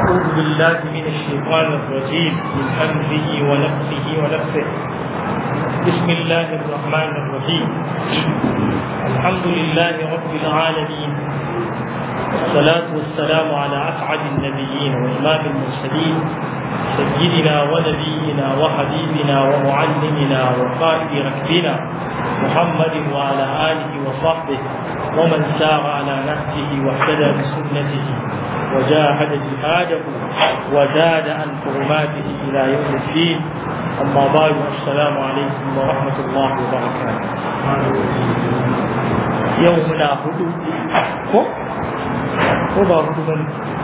أعوذ بالله من الشيطان الرجيم من همزه ونفسه ونفسه بسم الله الرحمن الرحيم الحمد لله رب العالمين والصلاة والسلام على أسعد النبيين وإمام المرسلين سيدنا ونبينا وحبيبنا ومعلمنا وقائد ركبنا محمد وعلى آله وصحبه ومن سار على نهجه واهتدى بسنته وجاهد جهاده وزاد عن حرماته إلى يوم الدين أما بعد السلام عليكم ورحمة الله وبركاته يومنا هدوء ko ko ba hudu ba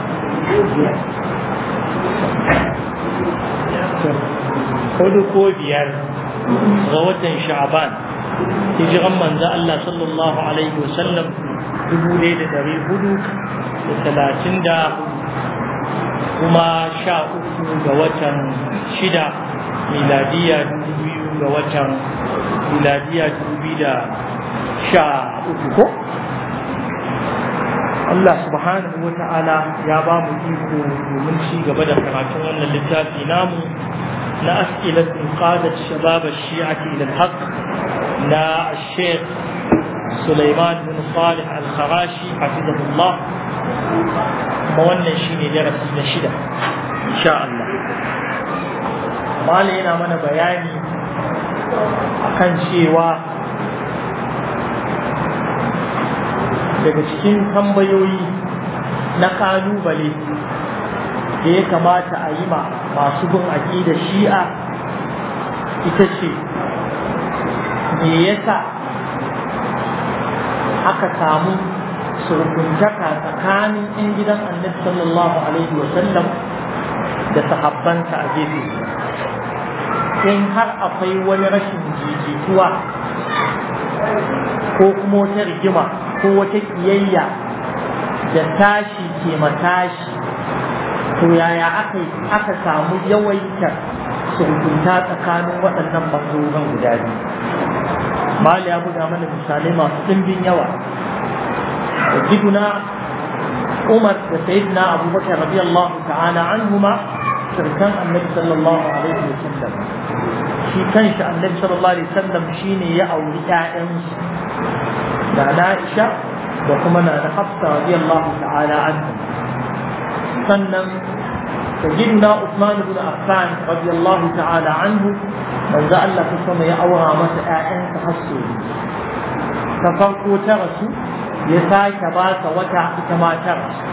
hudu ko biyar ga watan sha'ban hijiran manzo Allah sallallahu alaihi wasallam dubu ɗaya da ɗari hudu da talatin da kuma sha uku ga watan shida miladiya dubu biyu ga watan miladiya dubu biyu da sha uku ko Allah subhanahu wa ta'ala ya ba mu iko domin ci gaba da karatun wannan littafi namu na as'ilatun qadat shabab ash-shi'ati ila al-haqq na Sheikh Sulaiman bin Salih Al-Kharashi hafizahullah kuma wannan shine darasi na shida insha Allah Malai yana mana bayani akan cewa daga cikin tambayoyi na kalubale da ya kamata a yi ma masu bin aƙidar shi'a ita ce me yasa aka samu surkuntaka tsakanin 'yan gidan annabi sallallahu alaihi wasallam da sahabbansa a gefe in har akwai wani rashin jijituwa ko kuma wata rigima ko wata kiyayya da tashi ke matashi to yaya aka aka samu yawaitar surkunta tsakanin waɗannan bangarorin guda biyu mali ya buga mana misalai masu ɗimbin yawa da giduna umar da sayyidina abubakar radiyallahu ta'ala anhuma sirkan annabi sallallahu alaihi wa sallam shi kanshi annabi sallallahu alaihi wa sallam shine ya auri ƴaƴansu da Aisha da kuma na da Hafsa radiyallahu ta'ala anhu sannan sayyidina Uthman ibn Affan radiyallahu ta'ala anhu manzo Allah ta sama ya aura masa ƴaƴansa hasu ta farko ta rasu ya sake ba ta wata ita ma ta rasu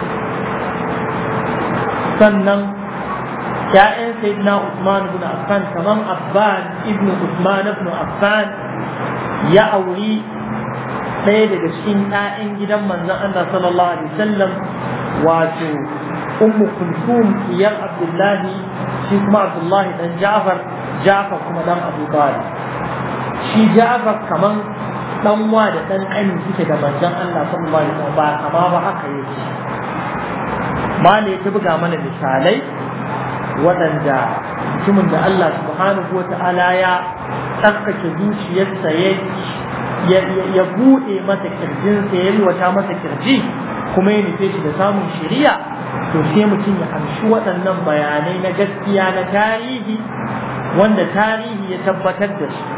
sannan ƴaƴan sayyidina Uthman ibn Affan kaman Abban ibn Uthman ibn Affan ya auri ɗaya daga cikin ‘ya'yan gidan manzon Allah sallallahu Alaihi wasallam wato ummu kulthum iyar abdullahi shi kuma abdullahi dan ja'far ja'far kuma dan abu talib shi ja'far kaman dan wa da dan ƙani suke da manzon Allah sallallahu Alaihi wasallam ba kama ba haka yake male ta buga mana misalai waɗanda mutumin da Allah subhanahu wa ta'ala ya tsarkake zuciyarsa ya ya buɗe masa kirjinsa ya yalwata masa kirji kuma ya nufe shi da samun shiriya to sai mutum ya amshi waɗannan bayanai na gaskiya na tarihi wanda tarihi ya tabbatar da su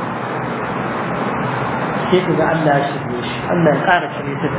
sai ku ga Allah ya shirye shi Allah ya ƙara shirye ta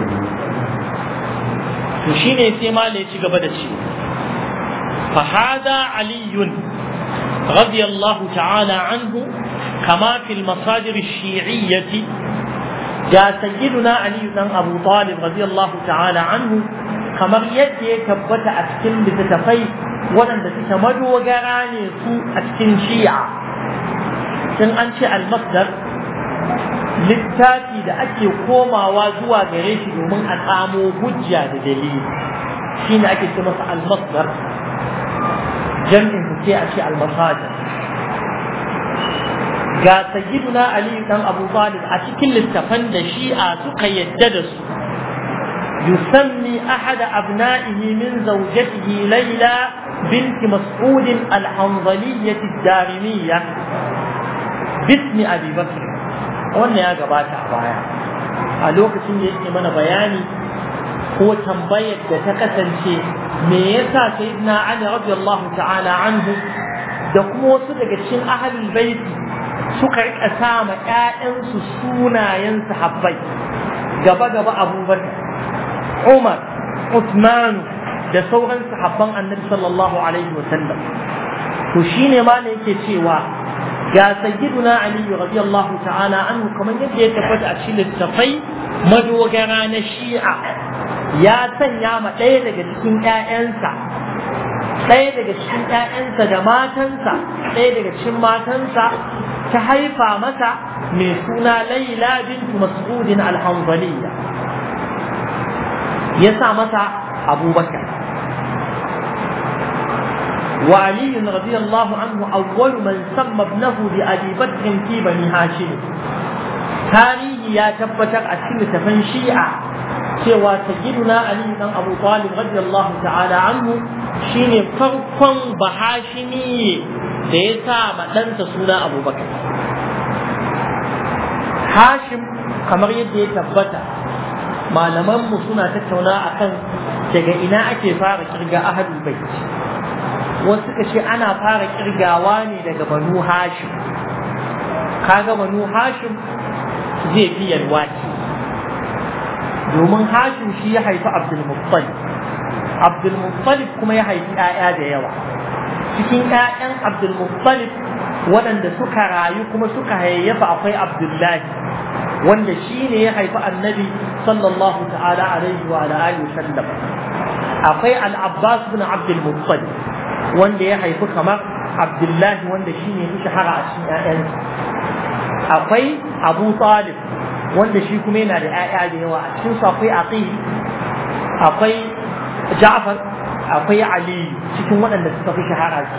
to shine sai mala ya ci gaba da ce fa hada aliyun radiyallahu ta'ala anhu كما في المصادر الشيعية جاء سيدنا علي بن أبو طالب رضي الله تعالى عنه كما يدي كبت أسكن بتتفي ولن تتمد وقراني سوء أسكن شيعة سن أنشأ المصدر littafi da ake komawa zuwa gare shi domin a samo hujja da dalili shi ne ake ce masa almasdar jam'in su ce a ce almasajir ga sayyiduna ali dan abu talib a cikin littafan da shi'a suka yadda da su yusammi ahad abna'ihi min zawjatihi layla bint mas'ud al-hanzaliyyah ad-darimiyyah bismi abi bakr wannan ya gabata a baya a lokacin da yake mana bayani ko tambayar da ta kasance me yasa sayyidina Ali radiyallahu ta'ala anhu da kuma wasu daga cikin ahlul baiti suka rika sa ma ƴaƴansu sunayen sahabbai gaba gaba Abubakar Umar Uthman da sauran sahabban Annabi sallallahu alaihi wa sallam to shine ma ne yake cewa ga sayyiduna Ali radiyallahu ta'ala anhu kamar yadda ya tabbata a cikin littafai madogara na Shi'a ya sanya ma ɗaya daga cikin ƴaƴansa ɗaya daga cikin ƴaƴansa da matansa ɗaya daga cikin matansa ta haifa masa mai suna Laila bintu Mas'udin al-Hanzaliyya ya sa masa Abubakar وعلي رضي الله عنه أول من سمى ابنه بأبي بكر في بني هاشم تاريخ يا تبتر أسكن تفن شيعة cewa sayyiduna Ali dan Abu Talib radiyallahu ta'ala anhu shine farkon bahashimi da ya sa ma ɗansa suna Abu Bakar Hashim kamar yadda ya tabbata malaman mu suna tattauna akan daga ina ake fara kirga ahadul bait wasu suka ce ana fara kirgawa ne daga banu hashim kaga banu hashim zai fi yalwaci domin hashim shi ya haifi abdulmuttalib abdulmuttalib kuma ya haifi 'ya'ya da yawa cikin 'ya'yan abdulmuttalib waɗanda suka rayu kuma suka hayayyafa akwai abdullahi wanda shi ne ya haifi annabi sallallahu ta'ala alaihi wa alihi sallam akwai al-abbas bin abdulmuttalib wanda ya haifi kamar abdullahi wanda shi ne fi shahara a cikin 'ya'yansa akwai abu talib wanda shi kuma yana da 'ya'ya da yawa a cikin su akwai aqil akwai ja'far akwai ali cikin waɗanda suka fi shahara su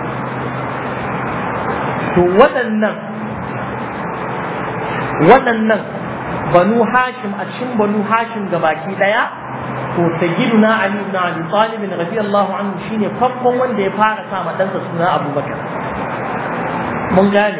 to waɗannan waɗannan banu hashim a cikin banu hashim gabaki ɗaya to sayyiduna ali ibn abi talib radiyallahu anhu shine farkon wanda ya fara sa ma ɗansa suna abubakar mun gane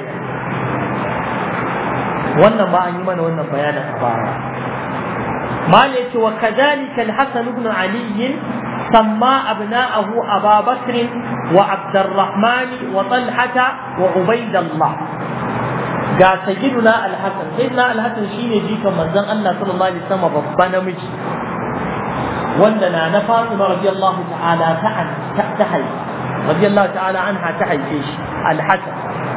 wannan ba an yi mana wannan bayanin a baya mal yace wa kadhalika al-hasan ibn ali سمى أبناءه أبا بكر وعبد الرحمن وطلحة وعبيد الله قال سيدنا الحسن سيدنا الحسن شين يجيك من زن الله صلى الله عليه وسلم ربنا مجي وندنا نفاطمة رضي الله تعالى تعالى تحي رضي الله تعالى عنها تحي فيش الحسن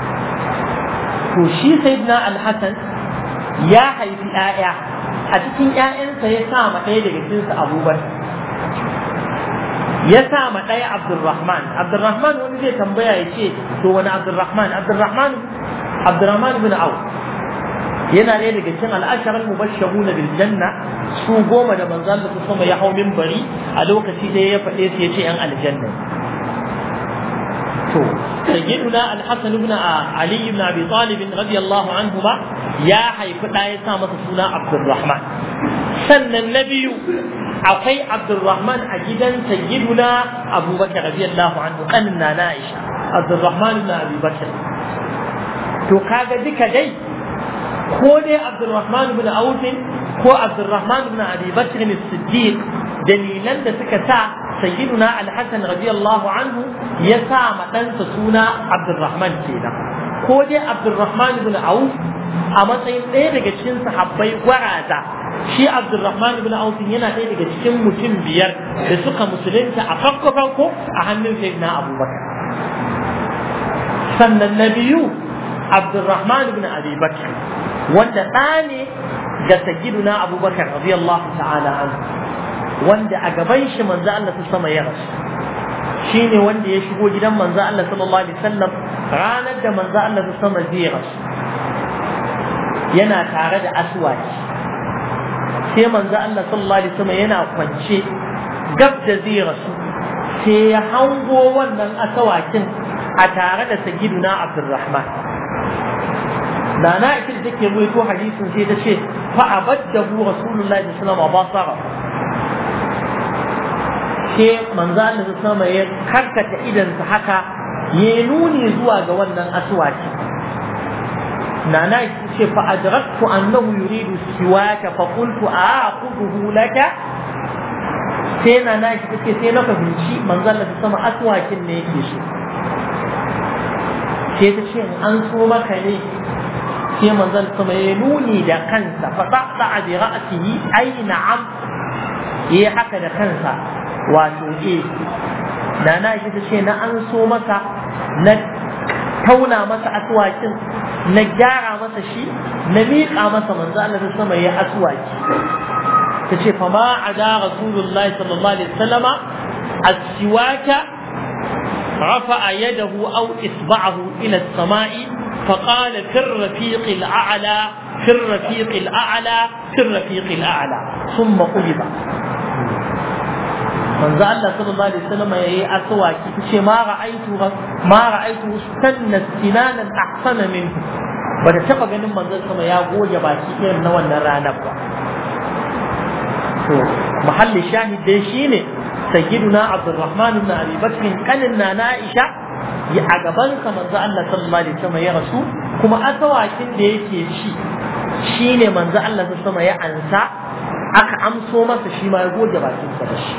وشي سيدنا الحسن يا حي في آية أتكين آية سيسامة إيه لك أبو بكر ya sa ma ɗaya Abdulrahman Abdulrahman wani zai tambaya ya ce to wani Abdulrahman Abdulrahman Abdulrahman bin Auf yana ɗaya daga cikin al'asharar mubashshahuna bil janna su goma da manzo Allah su sama ya hau minbari a lokaci da ya faɗe su ya ce yan aljanna to sayyiduna al-Hasan ibn Ali ibn Abi Talib radiyallahu anhu ba ya haifi ɗaya ya sa masa suna Abdulrahman sannan na biyu akwai Abdulrahman a gidan sayyiduna Abubakar radiyallahu anhu kanin na Aisha Abdulrahman ibn Abi Bakr to kaga duka dai ko dai Abdulrahman ibn Auf ko Abdulrahman ibn Abi Bakr as-Siddiq dalilan da suka sa sayyiduna Al-Hasan radiyallahu anhu ya sa ma ɗansa suna Abdulrahman kenan ko dai Abdulrahman ibn Auf a matsayin ɗaya daga cikin sahabbai gwaraza shi Abdulrahman ibn Auf yana ɗaya daga cikin mutum biyar da suka musulunta a farko farko a hannun sayyidina Abubakar sannan na biyu Abdulrahman ibn Abi Bakr wanda ɗa ne ga sayyiduna Abubakar radiyallahu ta'ala anhu wanda a gaban shi manzo Allah ta sama ya rasu shine wanda ya shigo gidan manzo Allah sallallahu alaihi wasallam ranar da manzo Allah ta sama zai rasu yana tare da aswaki sai manzo Allah sallallahu alaihi wasallam yana kwance gab da zai rasu sai ya hango wannan asawakin a tare da sayyiduna Abdurrahman Nana ita da take ruwaito hadisin sai ta ce fa abaddahu rasulullahi sallallahu alaihi wasallam basara sai manzo Allah sallallahu alaihi ya karkata idansa haka ya nuni zuwa ga wannan aswaki nana ce fa adraktu annahu yuridu siwaka fa qultu a'khudhuhu laka sai yana na shi take sai na fahimci manzon Allah sama aswakin ne yake so sai ta ce an so maka ne sai manzon sama ya nuni da kansa fa ta'ta bi ra'sihi ay na'am yayi haka da kansa wato eh da na shi ta ce na an so masa na tauna masa aswakin na gyara masa shi na miƙa masa manzo Allah sama ya aswaki ta ce fa ma ada rasulullahi sallallahu alaihi wasallama aswaka رفع يده أو إصبعه إلى السماء فقال في الرفيق الأعلى في الرفيق الأعلى في الرفيق الأعلى ثم قلب manzo Allah sallallahu alaihi wasallam yayi aswaki tace ma ra'aitu ma ra'aitu sanna sinanan ahsana minhu ba da taba ganin manzo sama ya goge baki irin na wannan ranar ba to mahalli shahid dai shine sayyiduna Abdurrahman ibn Abi Bakr kanin na Aisha ya a gaban sa manzo Allah sallallahu alaihi wasallam ya rasu kuma asawakin da yake ci shine manzo Allah sallallahu alaihi wasallam ya ansa aka amso masa shi ma ya goge bakin sa da shi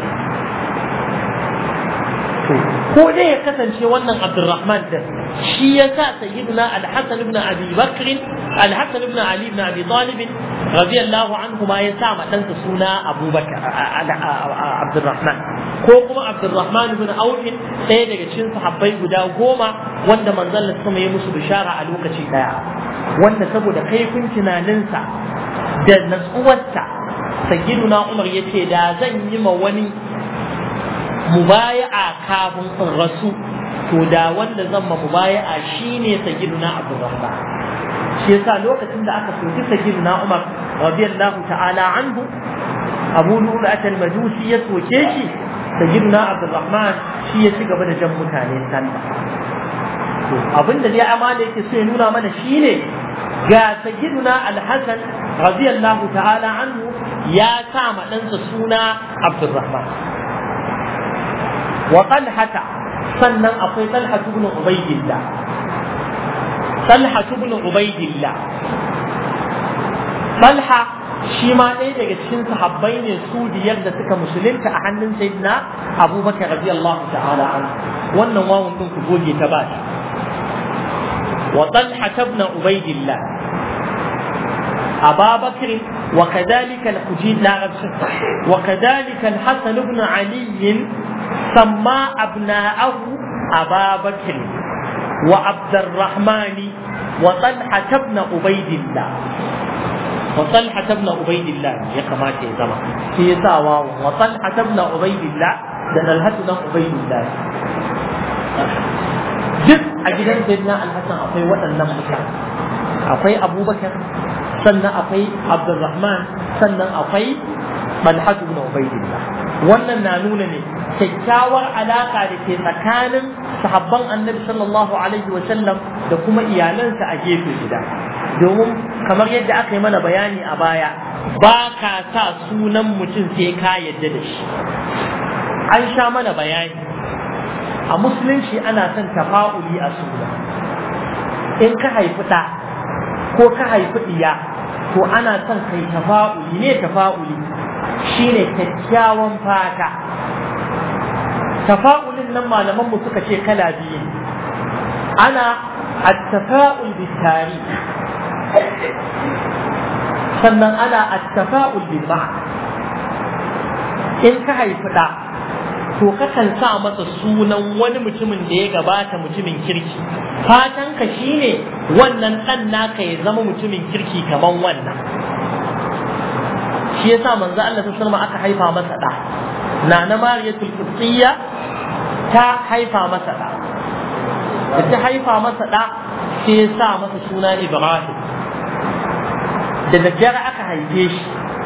ko dai ya kasance wannan Abdurrahman din shi ya sa sayyiduna Al-Hasan ibn Abi Bakr Al-Hasan ibn Ali ibn Abi Talib radiyallahu anhu ma ya sa ma ɗansa suna Abu Bakr Abdurrahman ko kuma Abdurrahman ibn Auf ɗaya daga cikin sahabbai guda goma wanda manzon sama ya musu bishara a lokaci daya wanda saboda kaifin tunaninsa da natsuwarsa sayyiduna Umar yace da zan yi ma wani mubaya'a kafin in rasu to da wanda zan ma mubaya'a shine sayyiduna Abdurrahman shi yasa lokacin da aka soki sayyiduna Umar radiyallahu ta'ala anhu Abu Lu'lu'at al-Majusi ya soke shi sayyiduna Abdurrahman shi ya ci gaba da jan mutane sallah to abinda dai amana yake so ya nuna mana shine ga sayyiduna Al-Hasan radiyallahu ta'ala anhu ya sa ma ɗansa suna Abdurrahman وطلحة سنن أخي طلحة بن عبيد الله طلحة بن عبيد الله طلحة shi ma ɗaya daga cikin sahabbai ne su biyar da suka musulunta a hannun sayyidina abubakar radiyallahu ta'ala an wannan wawun din ku goge ta ba shi wa talha ibn ubaidillah أبا بكر وكذلك الحجين لا وكذلك الحسن بن علي سمى أبناءه أبا بكر وعبد الرحمن وطلحة بن عبيد الله وطلحة بن عبيد الله يا كما زما في ساوا وطلحة بن عبيد الله ده طلحة بن عبيد الله duk a gidan sayyidina alhassan akwai waɗannan mutane akwai abubakar sannan akwai abdurrahman sannan akwai balhatu ibn ubaidillah wannan na nuna ne kyakkyawar alaka da ke tsakanin sahabban annabi sallallahu alaihi wa sallam da kuma iyalansa a gefe guda domin kamar yadda aka yi mana bayani a baya ba ka sa sunan mutum sai ka yadda da shi an sha mana bayani a musulunci ana son tafa'uli a suna in ka haifi ɗa ko ka haifi ɗiya to ana son kai tafa'uli ne tafa'uli shine kyakkyawan fata tafa'ulin nan malaman mu suka ce kala biyu ana at-tafa'ul bitari sannan ana at-tafa'ul bil in ka haifi ɗa to kakan sa masa sunan wani mutumin da ya gabata mutumin kirki fatanka shine wannan ɗan naka ya zama mutumin kirki kaman wannan shi yasa manzo Allah ta sallama aka haifa masa ɗa na na mariyatul qibtiyya ta haifa masa ɗa da ta haifa masa ɗa sai ya sa masa suna Ibrahim da daddare aka haife shi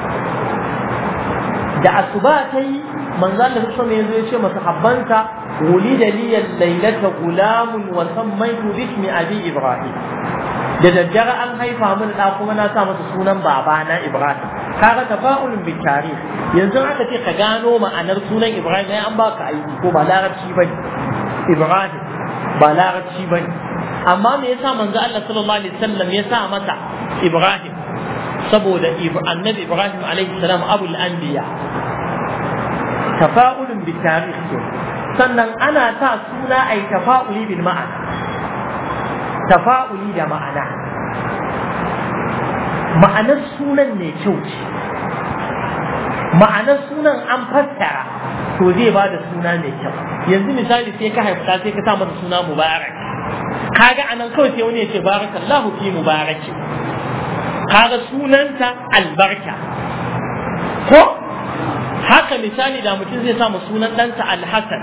da asuba ta yi manzo Allah sallallahu alaihi wasallam ya ce masa habbansa wulida li laylata gulamun wa sammaytu bismi abi ibrahim da daddare an haifa min da kuma na sa masa sunan babana ibrahim kaga tafa'ulun bi tarikh yanzu aka ce ka gano ma'anar sunan ibrahim ai an baka aiki ko ba larabci bane ibrahim ba larabci bane amma me yasa manzo Allah sallallahu alaihi wasallam ya sa masa ibrahim saboda annabi ibrahim alaihi salam abul anbiya tafa'ulun bi tarikh ke sannan ana sa suna ai tafa'uli bil ma'ana tafa'uli da ma'ana ma'anar sunan ne kyau ce ma'anar sunan an fassara to zai ba da suna mai kyau yanzu misali sai ka haifta sai ka sa masa suna mubarak kaga anan kawai sai wani ya ce barakallahu fi mubaraki kaga sunanta albarka ko haka misali da mutum zai sa sunan ɗansa alhassan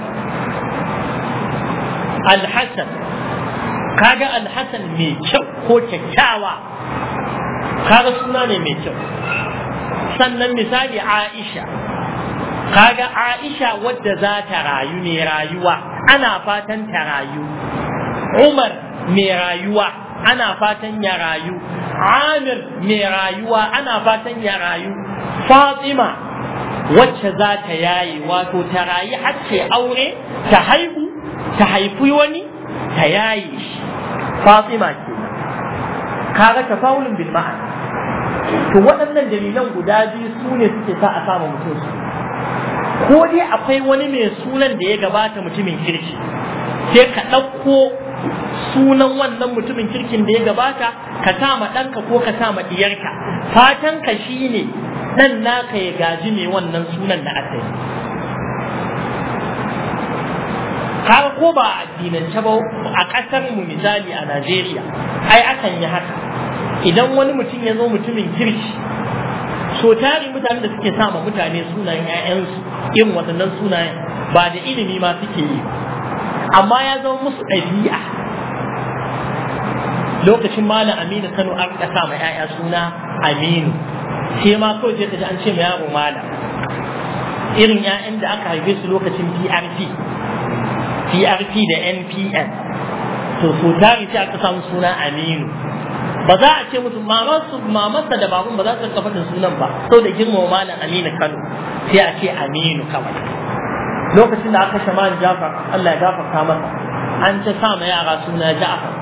alhassan kaga alhassan mai kyau ko kyakkyawa kaga suna ne mai kyau sannan misali aisha kaga aisha wadda za ta rayu ne rayuwa ana fatan ta rayu umar mai rayuwa ana fatan ya rayu amir mai rayuwa ana fatan ya rayu fatima wacce za ta yaye wato ta rayu har ce aure ta haihu ta haifi wani ta yaye shi fatima ke kaga tafawulin bil ma'ana to waɗannan dalilan guda biyu su ne suke sa a samu mutum su ko dai akwai wani mai sunan da ya gabata mutumin kirki sai ka ɗauko sunan wannan mutumin kirkin da ya gabata ka sa ma ɗanka ko ka sa ma ɗiyarka fatan ka shine ɗan naka ya gaji mai wannan sunan da aka yi kaga ko ba a addinance ba a ƙasar mu misali a Najeriya ai akan yi haka idan wani mutum ya zo mutumin kirki so tari mutanen da suke sama mutane sunayen 'ya'yansu irin waɗannan sunayen ba da ilimi ma suke yi amma ya zama musu ɗabi'a lokacin malam aminu kano an ƙasa ma 'ya'ya suna aminu sai ma kawai sai ka ji an ce ma yaro malam irin 'ya'yan da aka haife su lokacin prp prp da npn to so tari sai aka samu suna aminu ba za a ce musu mamansu mamansa da babun ba za su rika faɗin sunan ba sau da girmama malam aminu kano sai a ce aminu kawai lokacin da aka kashe malam jafar allah ya gafarta masa an ta sa ma yara suna ja'far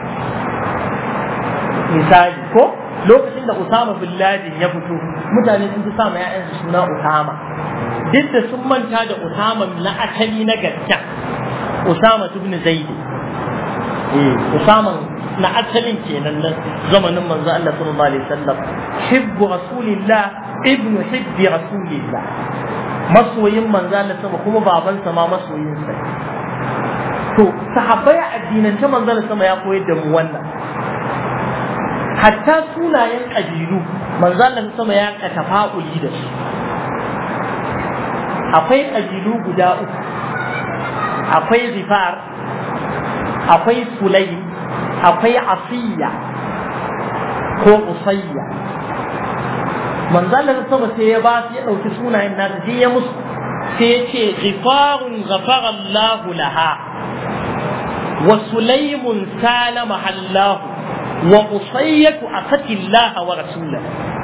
misali ko lokacin da usama bin ladin ya fito mutane sun fi sa ma ya'yansu suna usama duk da sun manta da usama na asali na gaskiya usama ibn zaidi eh usama na asalin kenan nan zamanin manzo Allah sallallahu alaihi wasallam hibbu rasulillah ibn hibbi rasulillah masoyin manzo Allah sama kuma babansa ma masoyin sa to sahabbai addinance manzo Allah sama ya koyar da mu wannan hatta sunayen kabilu manzo Allah sama ya ka tafa'uli da su akwai kabilu guda uku akwai zifar akwai sulaim akwai asiya ko usayya manzalar sama sai ya ba su ya ɗauki sunayen nasa sai ya musu sai ya ce ghifarun ghafara Allah laha wa sulaimun salama Allah wa usayyatu asati Allah wa rasulahu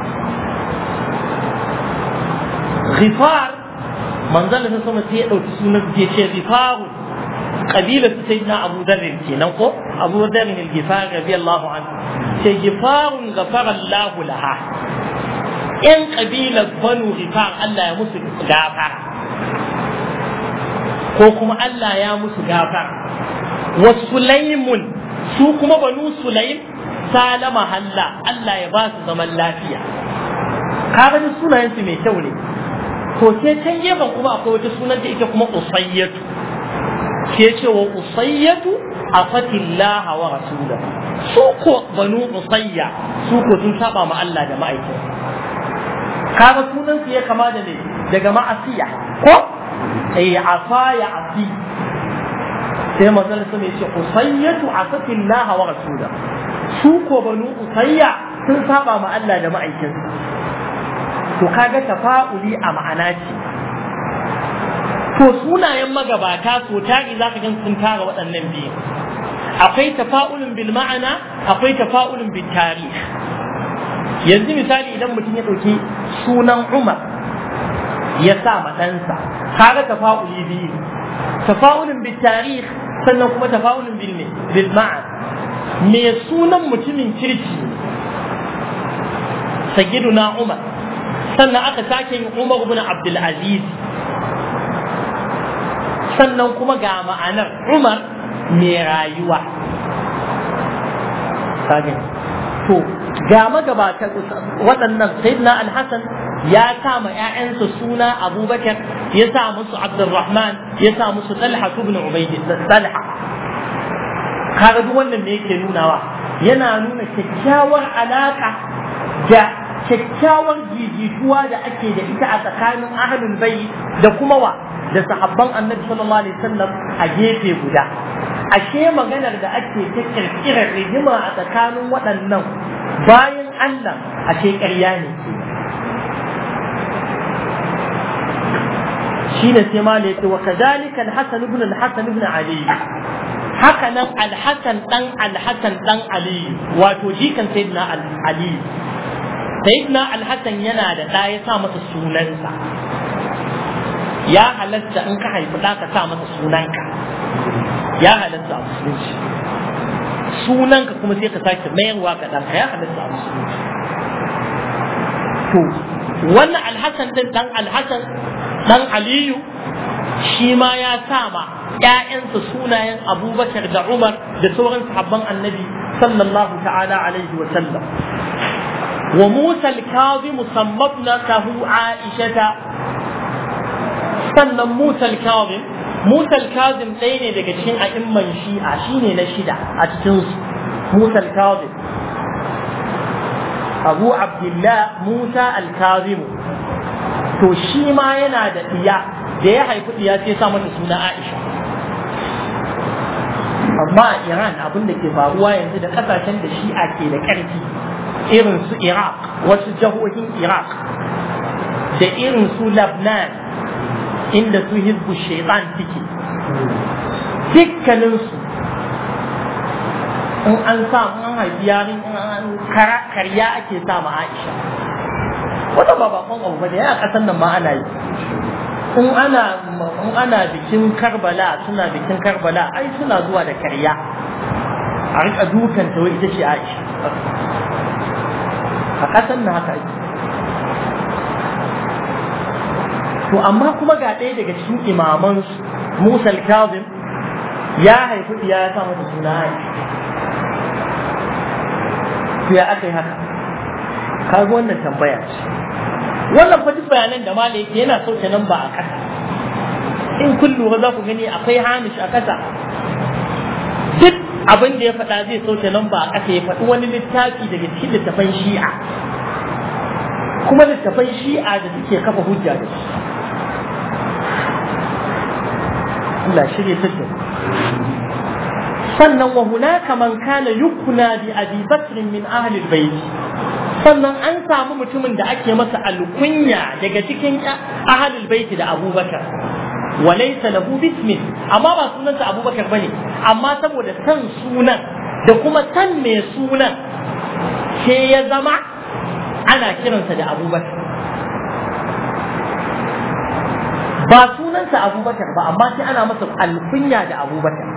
ghifar manzalar sama sai ya ɗauki sunan sai ya ce ghifarun قبيلة سيدنا أبو ذر كينا أبو ذر الجفار رضي الله عنه جفار غفر الله لها إن قبيلة بنو غفار الله يمس غافر ko kuma Allah ya musu gafar wa sulaimun su kuma banu sulaim salama halla Allah ya ba su zaman lafiya kaga ni sunayen su mai kyau ne to sai can gefen kuma akwai wata sunan da ita kuma usayyatu ke ce wa usayyatu a fatillaha wa rasula su ko banu usayya su ko sun saba ma Allah da ma'aikin kaga sunan su ya kama da ne daga ma'asiya ko eh afa ya afi sai manzon sun ce usayyatu a fatillaha wa rasula su ko banu usayya sun saba ma Allah da ma'aikin to kaga tafa'uli a ma'ana ce to sunayen magabata so tari za ka gan sun tara waɗannan biyu akwai tafa'ulun bil ma'ana akwai tafa'ulun bil tarih yanzu misali idan mutum ya ɗauki sunan umar ya sa ma ɗansa kaga tafa'uli biyu tafa'ulun bil tarih sannan kuma tafa'ulun bil bil ma'ana me sunan mutumin kirki sayyiduna umar sannan aka sake yin umar ibn abdul aziz sannan kuma ga ma'anar umar mai rayuwa to ga magabatan waɗannan sayyidina al-hasan ya sa ma ƴaƴansa suna abubakar ya sa musu abdurrahman ya sa musu talha ibn ubayd talha kaga duk wannan me yake nunawa yana nuna kyakkyawar alaka da kyakkyawar jijituwa da ake da ita a tsakanin ahlul bayt da kuma wa da sahabban annabi sallallahu alaihi wasallam a gefe guda ashe maganar da ake ta kirkirar rigima a tsakanin waɗannan bayan Allah ashe ƙarya ne shi ne sai mala yace wa kadhalika al-hasan ibn al-hasan ibn ali haka nan al-hasan dan al-hasan dan ali wato jikan sayyidina ali sayyidina al-hasan yana da ɗa ya sa masa sunansa ya halatta in ka haifi ɗa ka sa masa sunanka ya halatta a musulunci sunanka kuma sai ka sake mayarwa ga ɗanka ya halatta a musulunci to wannan alhassan din dan alhassan dan aliyu shi ma ya sama ƴaƴansa sunayen abubakar da umar da sauran sahabban annabi sallallahu ta'ala alaihi wa sallam wa musa al-kazim sammabnatahu aishata sannan musa al-kazim musa al-kazim ɗaya ne daga cikin a'imman shi'a shine na shida a cikin su musa al-kazim abu abdullah musa al-kazim to shi ma yana da ɗiya da ya haifi ɗiya sai sa mata suna aisha amma a iran abin da ke faruwa yanzu da ƙasashen da shi'a ke da ƙarfi irin su iraq wasu jihohin iraq da irin su labnan inda su hizbu shaitan suke dukkaninsu in an sa an haifi yarin karya ake sa ma aisha wata ba bakon abu ba da ya kasan nan ma ana yi in ana in ana bikin karbala suna bikin karbala ai suna zuwa da karya a rika dukan ta wai ita ce aisha a kasan nan haka ake to amma kuma ga ɗaya daga cikin imaman Musa al-Kazim ya haifi ya sa mata suna Aisha to ya aka yi haka kaga wannan tambaya ce wannan fa duk bayanan da malai yake yana sauke nan ba a ƙasa in kun lura za ku gani akwai hamish a ƙasa duk abin da ya faɗa zai sauke nan ba a ƙasa ya faɗi wani littafi daga cikin littafan shi'a kuma littafan shi'a da suke kafa hujja da shi Allah shirye ta sannan wa hunaka man kana yukuna bi abi bakr min ahli albayt sannan an samu mutumin da ake masa alkunya daga cikin ahli albayt da abubakar wa laysa lahu bismin amma ba sunansa abubakar bane amma saboda san sunan da kuma san mai sunan sai ya zama ana kiransa da abubakar ba sunansa abubakar ba amma sai ana masa alkunya da abubakar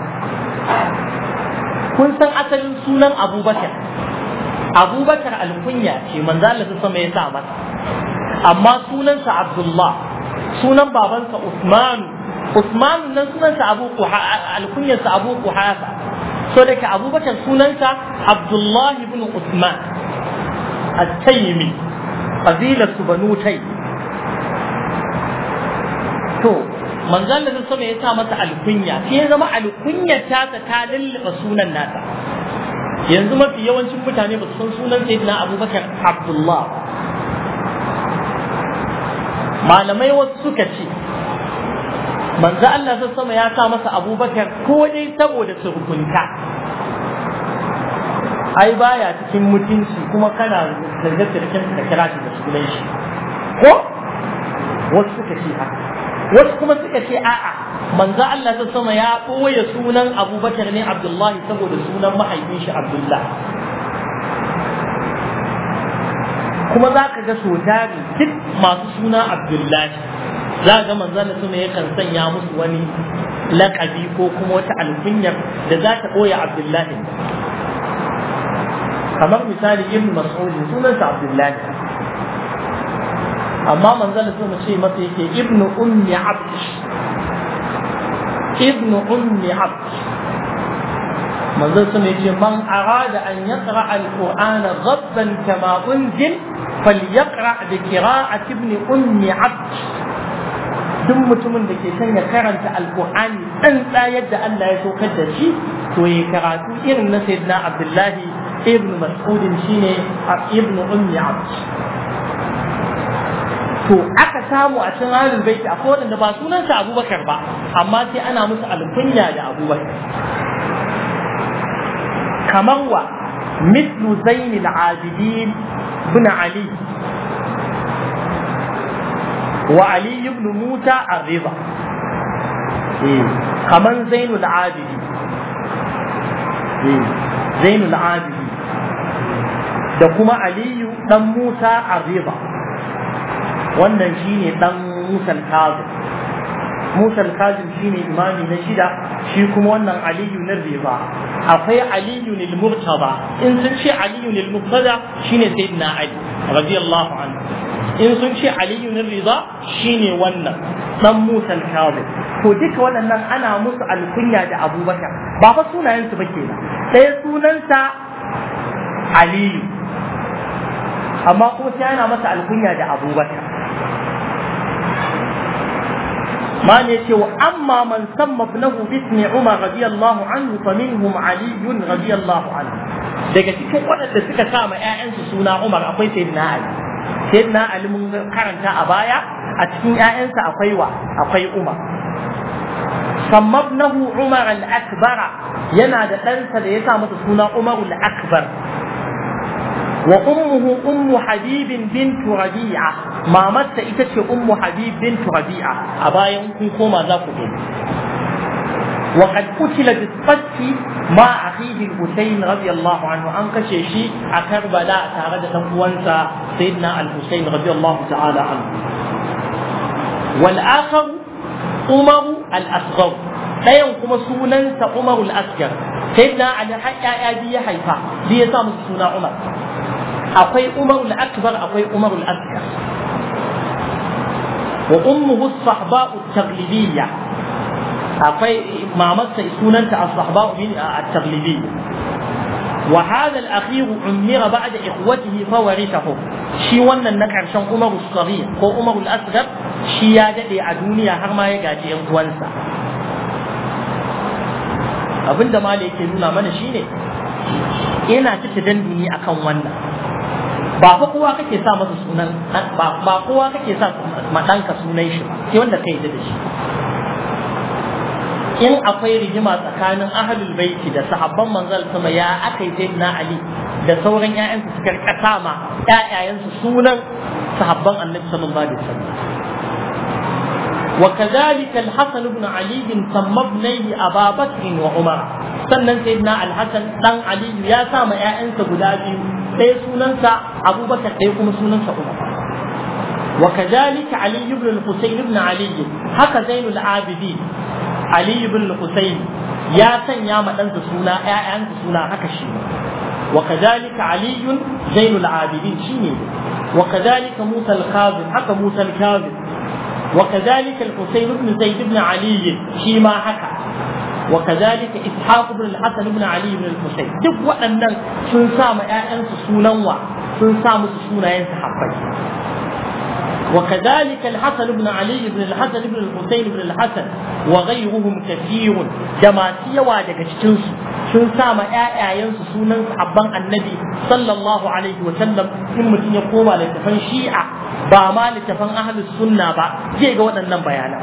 kun san asalin sunan abubakar abubakar alkunya ce manzo Allah sama ya sa masa amma sunansa abdullah sunan babansa usman usman nan sunansa abu alkunyarsa abu kuhafa so da abubakar sunansa abdullah ibn usman at-taymi qabilar su banu tay to manzon da sama ya sa masa alkunya sai ya zama alkunyar tasa ta lulluɓa sunan nasa yanzu mafi yawancin mutane ba su san sunan sayyidina abubakar abdullah malamai wasu suka ce manzo Allah ta sama ya sa masa abubakar ko dai saboda surkunta ai baya cikin mutunci kuma kana zarge-zargen ka kira shi da sunan shi ko wasu suka ce haka wasu kuma suka ce a'a manzo Allah ta sama ya ɓoye sunan abubakar ne abdullahi saboda sunan mahaifin shi abdullah kuma za ka ga so tari duk masu suna abdullahi za ga manzo Allah sama yakan sanya musu wani laƙabi ko kuma wata alkunyar da za ta ɓoye abdullahi kamar misali ibn mas'ud sunansa abdullahi amma manzon sun ce masa yake ibnu ummi abd ibn ummi abd manzon sun yace man arada an yaqra al-qur'ana ghabban kama unzil falyaqra bi qira'ati ibn ummi abd duk mutumin da ke son ya karanta alkur'ani tsantsa yadda Allah ya saukar da shi to ya karatu irin na sayyidina abdullahi ibn mas'udin shine ibn ummi abd to aka samu a cikin ahlul baiti akwai wanda ba sunansa abubakar ba amma sai ana musu alkunya da abubakar kamar wa مثل زين العابدين بن علي وعلي بن موسى الرضا كمان زين العابدين زين العابدين da kuma aliyu dan musa arriba wannan shine dan musa al-kazim musa al-kazim shine imami na shida shi kuma wannan aliyu na riba akwai aliyu lil murtada in sun ce aliyu lil murtada shine sayyidina ali radiyallahu anhu in sun ce aliyu na riza shine wannan dan musa al-kazim to duka waɗannan ana musu alkunya da abubakar ba fa sunayensu ba kenan ɗaya sunansa aliyu amma kuma sai ana masa alkunya da abubakar ما يتي وأما من سمى ابنه باسم عمر رضي الله عنه فمنهم علي رضي الله عنه daga cikin waɗanda suka sa ma 'ya'yansu suna Umar akwai Sayyidina Ali Sayyidina Ali mun karanta a baya a cikin 'ya'yansa akwai wa akwai Umar sammabnahu Umar al-Akbar yana da ɗansa da ya sa masa suna Umar al-Akbar wa ummuhu ummu Habib bint Rabi'a mamarsa ita ce ummu Habib bint Rabi'a a bayan kun koma za ku gani وقد قتل بالصف مع أخيه الحسين رضي الله عنه أن كشيشي أكربلاء تارد تنقوانسا سيدنا الحسين رضي الله تعالى عنه والآخر عمر الأصغر لا ينقم سونا عمر الأصغر سيدنا علي حتى أبي حيفا ليسام سونا عمر أقوي عمر الأكبر أقوي عمر الأصغر وأمه الصحباء التغلبية akwai mamarsa sunanta as-sahba bin at-taghlibi wa hadha al-akhir umira ba'da ikhwatihi fa warithahu shi wannan na karshen Umar as-Saghir ko Umar al-Asghar shi ya dade a duniya har ma ya gaji yan uwansa abinda mali yake nuna mana shine yana cike danduni akan wannan ba fa kowa kake sa masa sunan ba kowa kake sa ma danka sunan shi sai wanda kai da shi in akwai rigima tsakanin ahlul baiti da sahabban manzal sama ya aka yi na ali da sauran ƴaƴansu suka rika ma ƴaƴayensu sunan sahabban annabi sallallahu alaihi wasallam وكذلك الحسن بن علي سمى ابنيه ابا بكر وعمر sannan sayyidina alhassan dan ali ya sa ma ƴaƴansa guda biyu ɗaya sunansa abubakar ɗaya kuma sunansa umar وكذلك علي بن الحسين بن علي هكا زين العابدين علي بن الحسين يا سن يا مدن سونا ايان سونا هكا شي وكذلك علي زين العابدين شيني وكذلك موسى الكاظم هكا موسى الكاظم وكذلك الحسين بن زيد بن علي شيما هكا وكذلك اسحاق بن الحسن بن علي بن الحسين duk waɗannan sun sa ma ƴaƴansu sunan wa sun sa musu sunayen sahabbai وكذلك الحسن بن علي بن الحسن بن الحسين بن الحسن وغيرهم كثير جماعتي daga cikin su sun sama ƴaƴayensu sunan sahabban annabi sallallahu alaihi wa sallam in mutum ya koma littafan shi'a ba ma littafan ahlus sunna ba zai ga waɗannan bayanan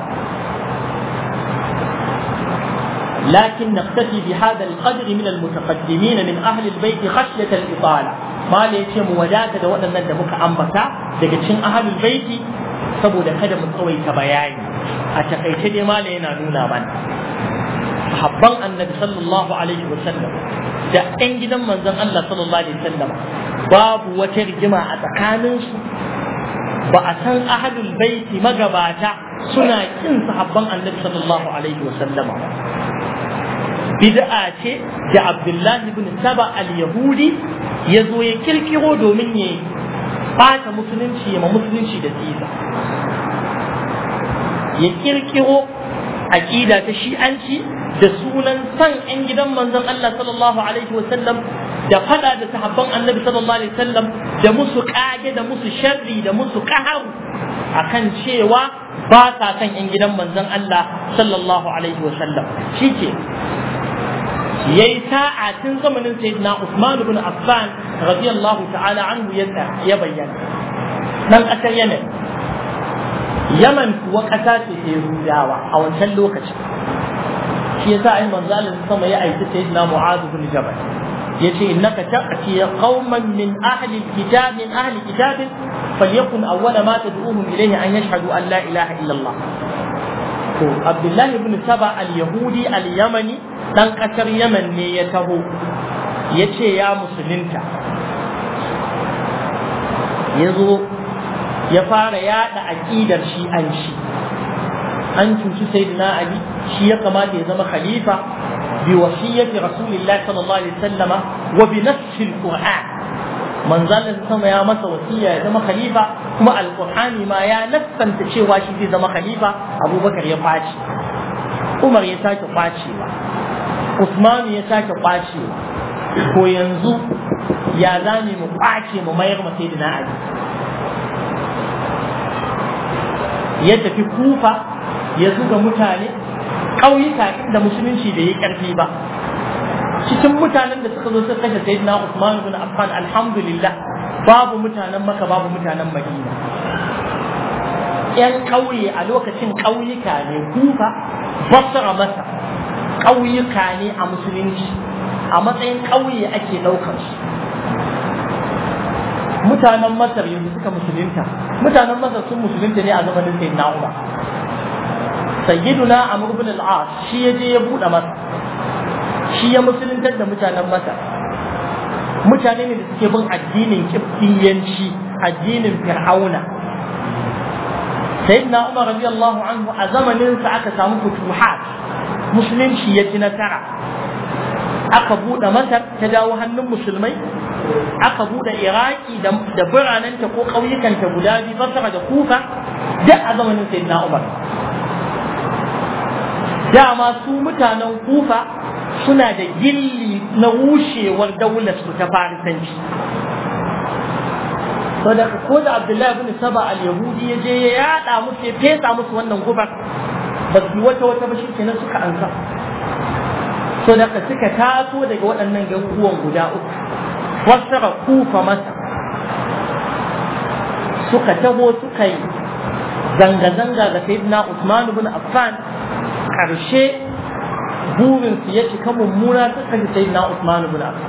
لكن نقتفي بهذا القدر من المتقدمين من أهل البيت خشية الإطالة ما ليتم وداك دا waɗannan da muka ambata daga cikin ahlul baiti saboda kada mu tsawaita bayani a takaice dai mala yana nuna mana sahabban annabi sallallahu alaihi wa sallam da ɗan gidan manzon Allah sallallahu alaihi wa sallam babu wata rigima a tsakaninsu ba a san ahlul baiti magabata suna kin sahabban annabi sallallahu alaihi wa sallama bid'a ce da Abdullahi ibn Saba al-Yahudi ya zo ya kirkiro domin ya bata musulunci ya ma musulunci da tsiza ya kirkiro aqida ta shi'anci da sunan san yan gidan manzon Allah sallallahu alaihi wasallam da fada da sahabban annabi sallallahu alaihi wasallam da musu kage da musu sharri da musu qaharu akan cewa ba sa san yan gidan manzon Allah sallallahu alaihi wasallam shike yayi sa'a tun zamanin sayyidina Usman ibn Affan radiyallahu ta'ala anhu ya bayyana dan kasar Yemen Yaman kuwa ƙasa ce ta Yahudawa a wancan lokacin shi yasa ai manzo Allah sama ya aiki sayyidina Mu'adh ibn Jabal yace innaka ta'ti qauman min ahli alkitab min ahli kitab falyakun awwala ma tad'uhum ilayhi an yashhadu an la ilaha illa Allah to Abdullah ibn Saba al-Yahudi al-Yamani dan kasar Yaman ne ya taho yace ya musulunta yazo ya fara yada aqidar shi'anci an cuci sayyidina Ali shi ya kamata ya zama khalifa بوصية رسول الله صلى الله عليه وسلم وبنفس القرآن من ظل sama ya masa wasiya ya zama khalifa kuma alqur'ani ma ya nassanta cewa shi zai zama khalifa abubakar ya kwace umar ya sake kwacewa usman ya sake kwacewa ko yanzu ya zame mu kwace mu mayar mu sayyidina ali ya tafi kufa ya zuga mutane ƙauyuka inda musulunci bai yi ƙarfi ba cikin mutanen da suka zo suka kashe sayyidina Usman ibn Affan alhamdulillah babu mutanen Makka babu mutanen Madina yan ƙauye a lokacin ƙauyuka ne kufa basra masa ƙauyuka ne a musulunci a matsayin ƙauye ake ɗaukar su mutanen Masar yanzu suka musulunta mutanen Masar sun musulunta ne a zamanin sayyidina Umar sayyiduna amr ibn al-as shi ya je ya bude masa shi ya musuluntar da mutanen masa mutane ne da suke bin addinin kibbiyanci addinin fir'auna sayyidina umar radiyallahu anhu a zamanin sa aka samu futuhat musulunci ya ci nasara aka bude masar ta dawo hannun musulmai aka bude iraki da biranenta ko ƙauyukanta guda biyu basra da kufa duk a zamanin sayyidina umar dama su mutanen kufa suna da gilli na rushewar daular su ta farisanci saboda ko da abdullahi ibn saba al-yahudi ya je ya yada musu ya fesa musu wannan gubar ba su wata wata ba shikenan suka ansa saboda suka taso daga waɗannan garuruwan guda uku wasara kufa masa suka taho suka yi zanga-zanga ga sayyidina Usman ibn Affan karshe burinsu ya cika mummuna suka ji sai na Usman ibn Affan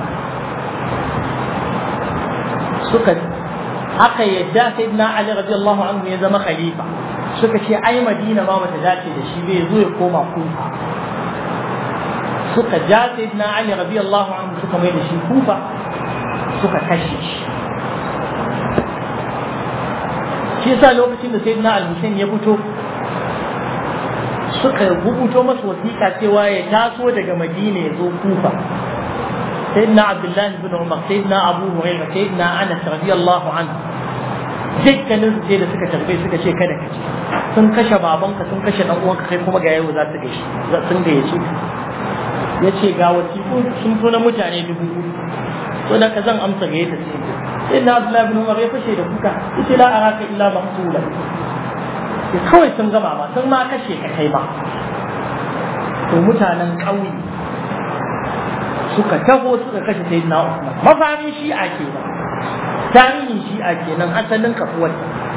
suka aka yadda sai na Ali radiyallahu anhu ya zama khalifa suka ce ai Madina ma bata dace da shi bai zo ya koma Kufa suka ja sai na Ali radiyallahu anhu suka mai da shi Kufa suka kashe shi shi yasa lokacin da sayyidina al-Husayn ya fito suka rubuto masa wasiƙa cewa ya taso daga Madina ya zo Kufa sayyidina Abdullah ibn Umar sayyidina Abu Hurairah sayyidina Anas radiyallahu anhu dukkanin su sai da suka tarbe suka ce kada ka ce sun kashe babanka sun kashe dan uwanka kai kuma ga yau za su gaishe sun gayyace ya ce ga wasiƙu sun fi na mutane dubu so da ka zan amsa gayyata sai sai na Abdullah ibn Umar ya fashe da kuka yace la araka illa maqtula ke kawai sun gama ba sun ma kashe ka kai ba to mutanen ƙauye suka taho suka kashe sai na Usman mafarin shi'a ke ba tarihin shi'a kenan asalin kafuwar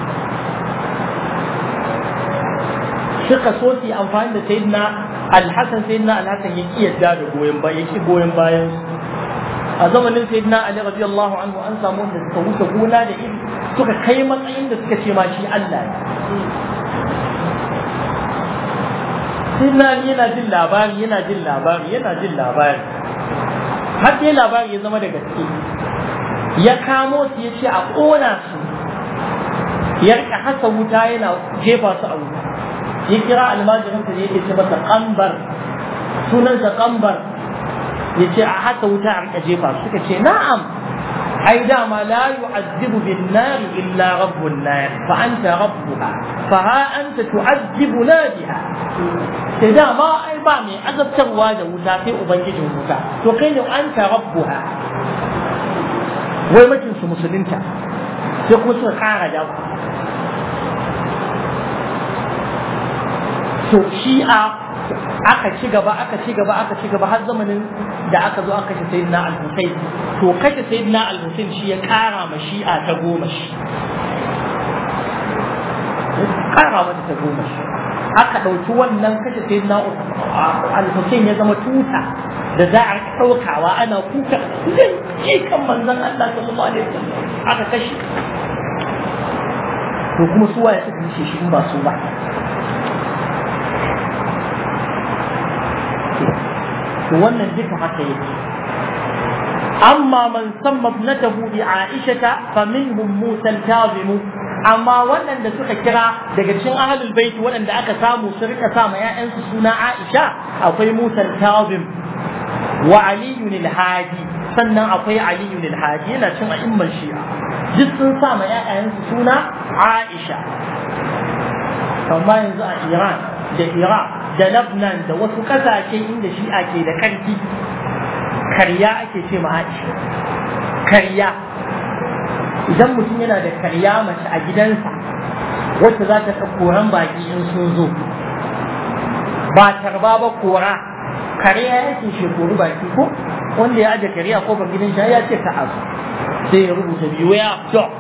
suka so su amfani da sayyidina alhassan sayyidina alhassan ya ki yadda da goyon bayan ya ki goyon bayan a zamanin sayyidina ali radiyallahu anhu an samu wanda suka wuce gona da iri suka kai matsayin da suka ce ma shi Allah ne sayyidina ali yana jin labari yana jin labari yana jin labari har dai labari ya zama da gaske ya kamo su ya ce a ƙona su ya rika hasa wuta yana jefa su a wuta ya kira almajirinsa da yake ce masa kambar sunansa kambar ya ce a hasa wuta a rika jefa su suka ce na'am ai dama la yu'azzibu bin nar illa rabbun nar fa anta rabbuha fa ha anta tu'azzibu biha sai dama ai ba mai azabtarwa da wuta sai ubangijin wuta to kai ne anta rabbuha wai makin su musulunta sai kuma suka kara da to shi'a aka ci gaba aka ci gaba aka ci gaba har zamanin da aka zo aka kashe sayyidina al-Husayn to kashe sayyidina al-Husayn shi ya kara ma shi'a ta goma shi kara mata ta goma shi aka ɗauki wannan kashe sayyidina al-Husayn ya zama tuta da za a ɗaukawa ana kuka zai kan manzon Allah sallallahu alaihi wasallam aka kashe to kuma su waye suka kashe shi in ba su ba to wannan duka haka yake amma man samma ibnatahu bi aishata fa minhum musa al-kazim amma waɗanda suka kira daga cikin ahlul bait waɗanda aka samu su rika sa ma ƴaƴansu suna aisha akwai musa al-kazim wa ali al-hadi sannan akwai ali al-hadi yana cin a'imman shi'a duk sun sa ma ƴaƴansu suna aisha amma yanzu a iran da iraq da Lebanon da wasu ƙasashe inda shi'a ke da ƙarfi karya ake ce ma Aisha karya idan mutum yana da karya mace a gidansa wacce za ta koran baki in sun zo ba tarba ba kora karya yake shekaru baki ko wanda ya aje karya ko ba gidan shi ya ce ka azu sai ya rubuta beware dog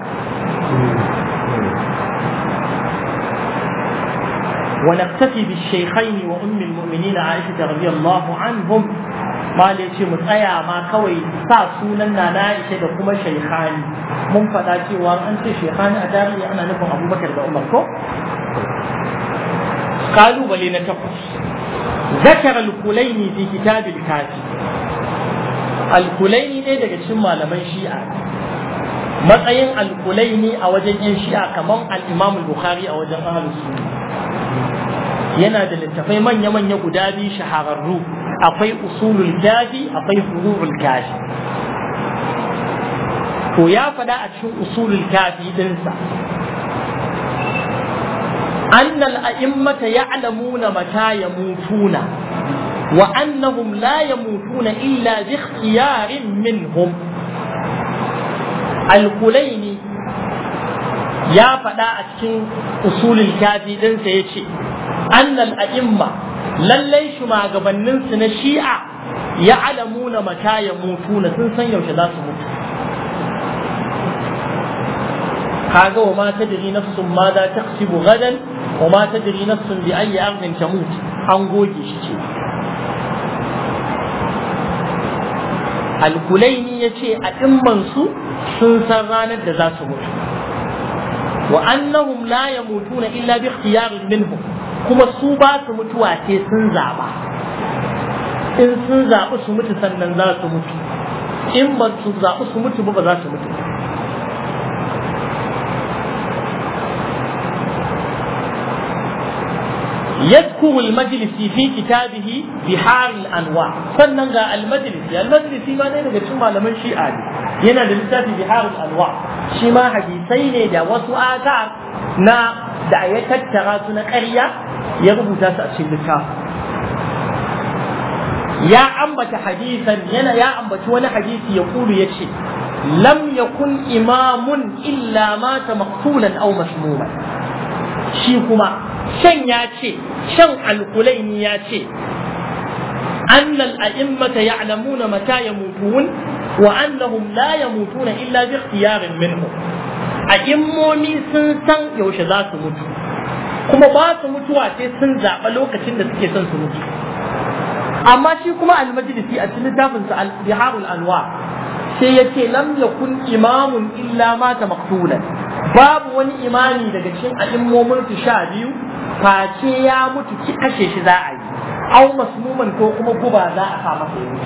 ونكتفي بالشيخين وأم المؤمنين عائشة رضي الله عنهم ما ليش متأيا ما كوي ساسونا نائشة دكما شيخان من فتاتي وان أنت شيخان أداري أنا نفهم أبو بكر بأمر كو قالوا بلي نتقص ذكر الكليني في كتاب الكافي الكليني ne daga cikin malaman shi'a matsayin alkulaini a wajen yan shi'a kamar al-imam al-bukhari a wajen ahlus sunna yana da littafai manya-manya guda biyu shahararru akwai usulul kafi akwai furu'ul kafi to ya faɗa a cikin usulul kafi dinsa أن الأئمة يعلمون متى يموتون وأنهم لا يموتون إلا باختيار منهم الكليني يا فدا أتكين أصول الكافي دنسا يتشي annal a'imma lallai shugabannin su na shi'a ya alamuna mata ya mutu na sun san yaushe za su mutu kaga wa ma tadri nafsun ma za taksibu gadan wa ma tadri nafsun bi ayyi ardin tamut an goge shi ce alkulaini ya ce a su sun san ranar da za su mutu wa annahum la yamutuna illa bi ikhtiyarin minhum kuma su ba su mutuwa sai sun zaɓa in sun zaɓi su mutu sannan za su mutu in ba su zaɓi su mutu ba ba za su mutu يذكر المجلس في كتابه بحار الانواع sannan ga almajlisi almajlisi ma ne daga cikin malaman shi'a ne yana da littafi bihar anwa shi ma hadisai ne da wasu ata na da ya tattara su na ƙarya ya rubuta su a cikin littafi ya ambata hadisan yana ya ambaci wani hadisi ya kulu ya ce lam yakun imamun illa mata maqtulan aw masmuman shi kuma shan ya ce shan alkulaini ya ce أن الأئمة يعلمون متى يموتون وأنهم لا يموتون إلا باختيار منهم أئموني سنسن يوش ذات mutu. kuma ba su mutuwa sai sun zaɓa lokacin da suke son su mutu amma shi kuma almajlisi a cikin littafin sa biharul anwa sai ya ce lam yakun imamun illa mata maqtulan babu wani imani daga cikin a'immomin su sha biyu face ya mutu ki kashe shi za a yi aw masmuman ko kuma guba za a sa masa yi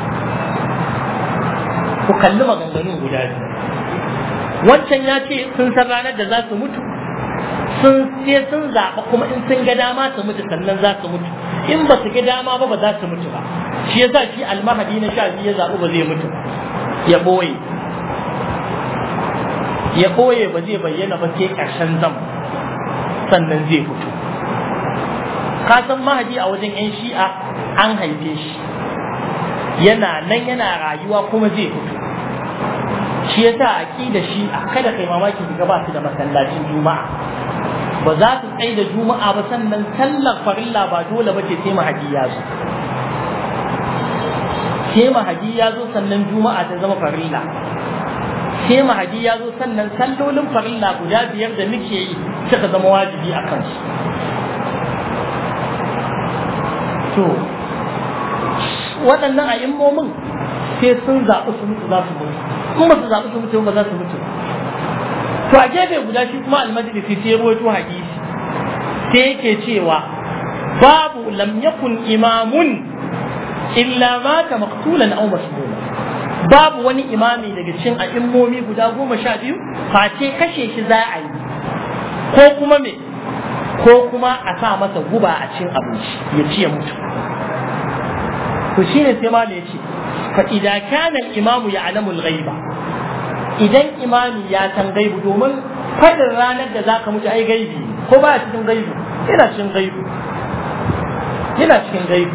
ku kalli maganganun guda biyu wancan ya ce sun san ranar da za su mutu sun sai sun zaɓa kuma in sun ga dama su mutu sannan za su mutu in ba su ga dama ba ba za su mutu ba shi yasa shi almahadi na sha biyu ya zaɓi ba zai mutu ya ɓoye ya ɓoye ba zai bayyana ba sai ƙarshen zam sannan zai fito ka san mahadi a wajen 'yan shi'a an haife shi yana nan yana rayuwa kuma zai fito shi yasa aqida shi kada kai mamaki ga ba su da masallacin juma'a ba za su tsaye da juma'a ba sannan sallar farilla ba dole ba ce sai mahadi ya zo sai mahadi ya zo sannan juma'a ta zama farilla sai mahadi ya zo sannan sallolin farilla guda biyar da muke yi suka zama wajibi a kansu to waɗannan a'immomin sai sun zaɓi su mutu za su mutu in ba su zaɓi su mutu ba za su mutu to a gefe guda shi kuma almajlisi sai rawaito hadisi sai yake cewa babu lam yakun imamun illa mata maqtulan aw masmuma babu wani imami daga cikin a'immomi guda goma sha biyu face kashe shi za a yi ko kuma me ko kuma a sa masa guba a cikin abinci ya ci ya mutu to shine sai ma ya ce fa idza kana al-imamu ya'lamu al-ghaiba idan imami ya san gaibu domin fadin ranar da zaka mutu ai gaibi ko ba cikin gaibu yana cikin gaibu yana cikin gaibu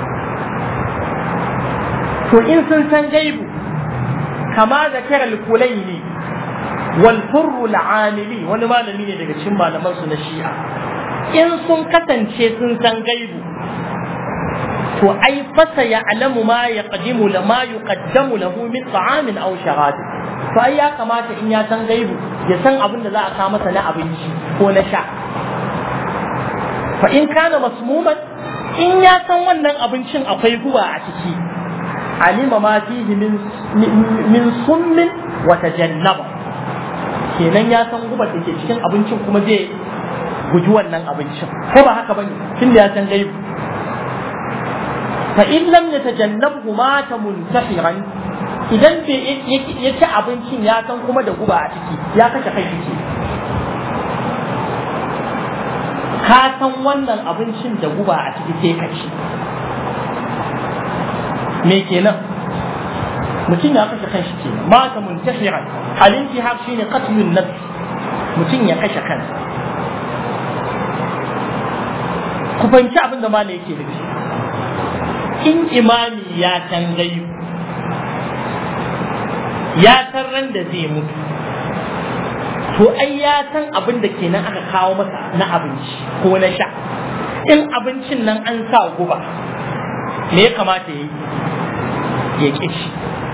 to in sun san gaibu kama zakara al-kulaini wal furru al-amili wani malami ne daga cikin malaman su na shi'a in sun kasance sun san gaibu to ai fasa ya alamu ma ya qadimu la ma yuqaddamu lahu min ta'amin aw sharab to ai ya kamata in ya san gaibu ya san abin da za a kawo masa na abinci ko na sha fa in kana masmuman in ya san wannan abincin akwai guba a ciki alima ma fihi min min summin wa tajannaba kenan ya san gubar da ke cikin abincin kuma zai guji wannan abincin ko ba haka bane tunda ya san gaibu fa in lam yatajannabhu mata muntahiran idan bai ya ci abincin ya san kuma da guba a ciki ya kashe kai ciki ka san wannan abincin da guba a ciki sai ka ci me kenan mutum ya kashe kanshi kenan mata muntahiran al-intihar shine qatlun nafs mutum ya kashe kansa ku fahimci abin da malai yake nufi in imami ya san gaibu ya san ran da zai mutu to ai ya san abin da kenan aka kawo masa na abinci ko na sha in abincin nan an sa guba me ya kamata ya yi ya ƙi shi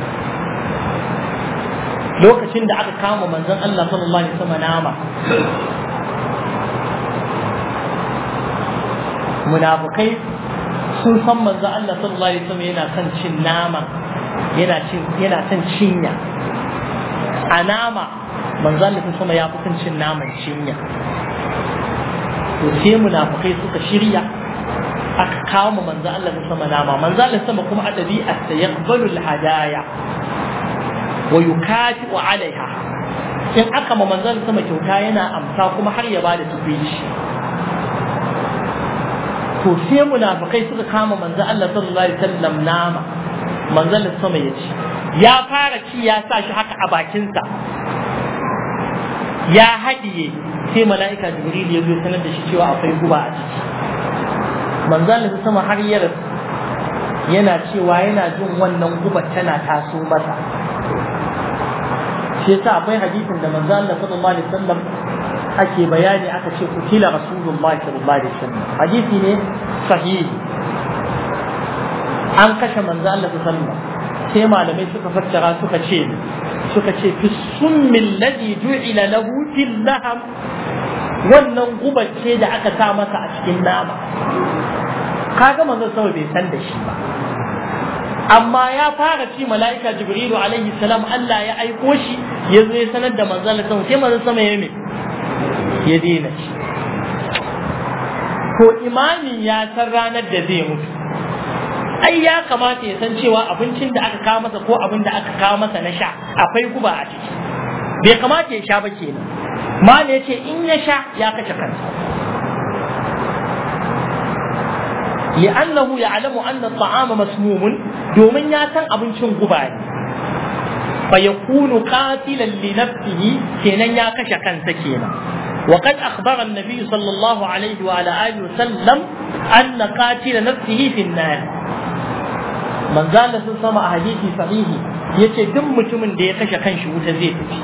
lokacin da aka kama manzon Allah sallallahu alaihi wasallam nama munafukai sun san manzo Allah sallallahu alaihi wasallam yana son cin nama yana cin yana son cinya a nama manzo Allah sallallahu ya fi son cin naman cinya to sai munafukai suka shirya aka kawo ma manzo Allah sallallahu nama manzo Allah sama kuma a dabi'arsa yaqbalu al-hadaya wa yukati'u alaiha in aka ma manzo Allah sama kyauta yana amsa kuma har ya bada tubici to sai munafikai suka kama manzo Allah sallallahu alaihi wasallam nama manzo Allah sama ya ci ya fara ci ya sa shi haka a bakinsa ya haɗiye sai mala'ika jibril ya zo sanar da shi cewa akwai guba a ciki manzo Allah sama har ya yana cewa yana jin wannan guba tana taso masa shi yasa akwai hadisin da manzo Allah sallallahu alaihi wasallam ake bayani aka ce kutila rasulullahi sallallahu alaihi wasallam hadisi ne sahihi an kashe manzo Allah sallallahu sai malamai suka fassara suka ce suka ce fi summi alladhi ju'ila lahu fil laham wannan gubar ce da aka sa masa a cikin nama kaga manzo sama bai san da shi ba amma ya fara ci mala'ika jibrilu alaihi salam Allah ya aiko shi ya zo ya sanar da manzo Allah sai manzo sama ya mai ya daina shi to imami ya san ranar da zai mutu ai ya kamata ya san cewa abincin da aka kawo masa ko abin da aka kawo masa na sha akwai guba a ciki bai kamata ya sha ba kenan mala ya ce in ya sha ya kashe kansa لأنه يعلم أن الطعام مسموم دومن ياتن أبنشن قباني fa yakunu qatilan li nafsihi kenan ya kashe kansa kenan وقد أخبر النبي صلى الله عليه وعلى آله وسلم أن قاتل نفسه في النار من زال سمع حديث صحيح yace duk mutumin da ya kashe kanshi wuta zai tafi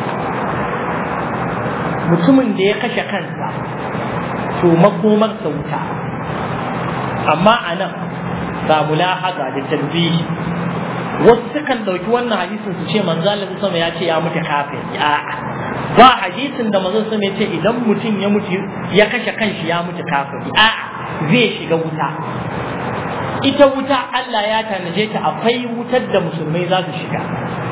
mutumin da ya kashe kansa to makomarsa wuta amma a nan ga mulahaza da tambihi wasu sukan ɗauki wannan hadisin su ce manzo Allah sama ya ce ya mutu kafin a'a ba hadisin da manzo sama ya ce idan mutum ya mutu ya kashe kanshi ya mutu kafin a'a zai shiga wuta ita wuta Allah ya tanaje ta akwai wutar da musulmai za su shiga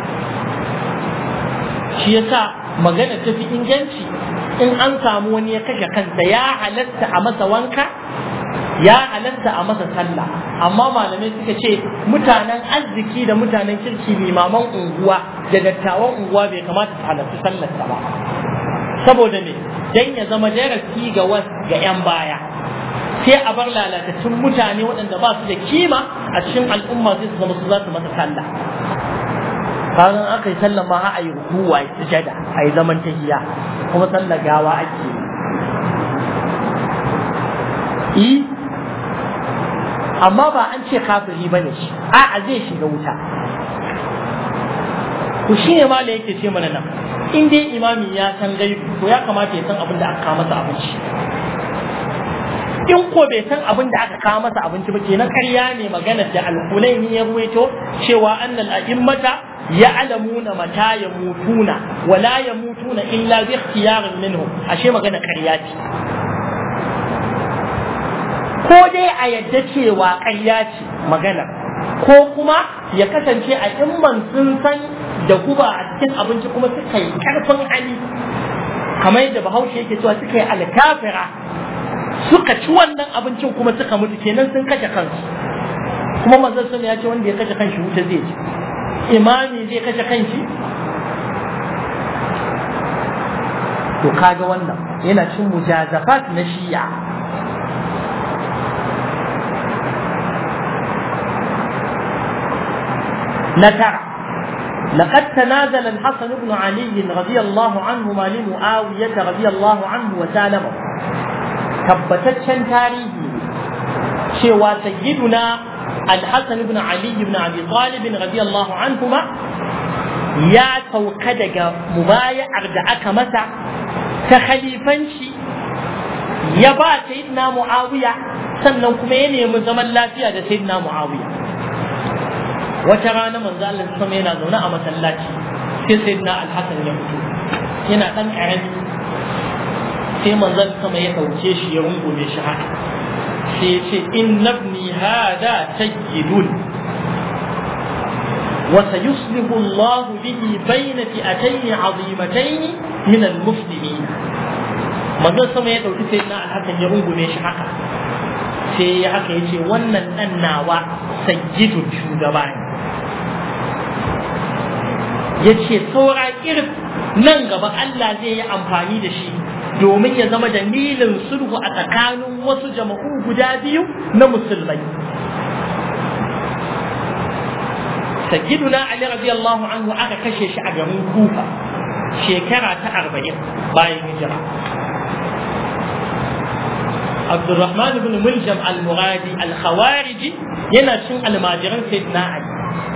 shi yasa magana ta fi inganci in an samu wani ya kashe kansa ya halatta a masa wanka ya halatta a masa sallah amma malamai suka ce mutanen arziki da mutanen kirki limaman unguwa da dattawan unguwa bai kamata su halarci sallarsa ba saboda me dan ya zama darasi ga ga 'yan baya sai a bar lalatattun mutane waɗanda ba su da kima a cikin al'umma sai su zama su za su masa sallah bayan aka yi sallah ma a yi rukuwa a sujada a yi zaman tahiya kuma sallah gawa ake yi amma ba an ce kafiri ba ne shi a'a zai shiga wuta ku shi ne ma da yake ce mana nan in dai imami ya san gaibu to ya kamata ya san abin da aka kawo masa abinci in ko bai san abin da aka kawo masa abinci ba kenan ƙarya ne maganar da alkulaini ya ruwaito cewa annal a'immata ya'lamuna mata yamutuna wa la yamutuna illa bi ikhtiyarin minhum ashe magana ƙarya ce ko dai a yadda cewa ƙarya ce magana ko kuma ya kasance a imman sun san da guba a cikin abinci kuma suka yi ƙarfin hali kamar yadda bahaushe yake cewa suka yi alkafira suka ci wannan abincin kuma suka mutu kenan sun kashe kansu kuma manzon sun ya ce wanda ya kashe kanshi wuta zai ci imami zai kashe kanshi to kaga wannan yana cin mujazafat na shi'a نترى لقد تنازل الحسن بن علي رضي الله عنهما لمعاوية رضي الله عنه وسالمه tabbataccen tarihi cewa sayyiduna al-hasan ibn ali ibn abi talib radiyallahu anhuma ya sauka daga mubaya'ar da aka masa ta khalifanci ya ba sayyidina muawiya sannan kuma ya nemi zaman lafiya da sayyidina muawiya wata rana manzo Allah sama yana zaune a masallaci sai sayyidina al-hasan ya fito yana dan karami sai manzon sama ya ɗauke shi ya rungume shi haka sai ya ce inna ibni hada sayyidun wa sayuslihu Allah bihi bayna fi'atayn 'azimatayn min al-muslimin manzon sama ya ɗauki sai na alhakan ya rungume shi haka sai ya haka ya ce wannan ɗan nawa sayyidun shugaba ne ya ce saura irin nan gaba Allah zai yi amfani da shi domin ya zama dalilin sulhu a tsakanin wasu jama'u guda biyu na musulmai. Sayyiduna Ali radiyallahu anhu aka kashe shi a garin Kufa shekara ta arba'in bayan hijira. Abdulrahman ibn Muljam al-Muradi al-Khawariji yana cin almajiran Sayyidina Ali.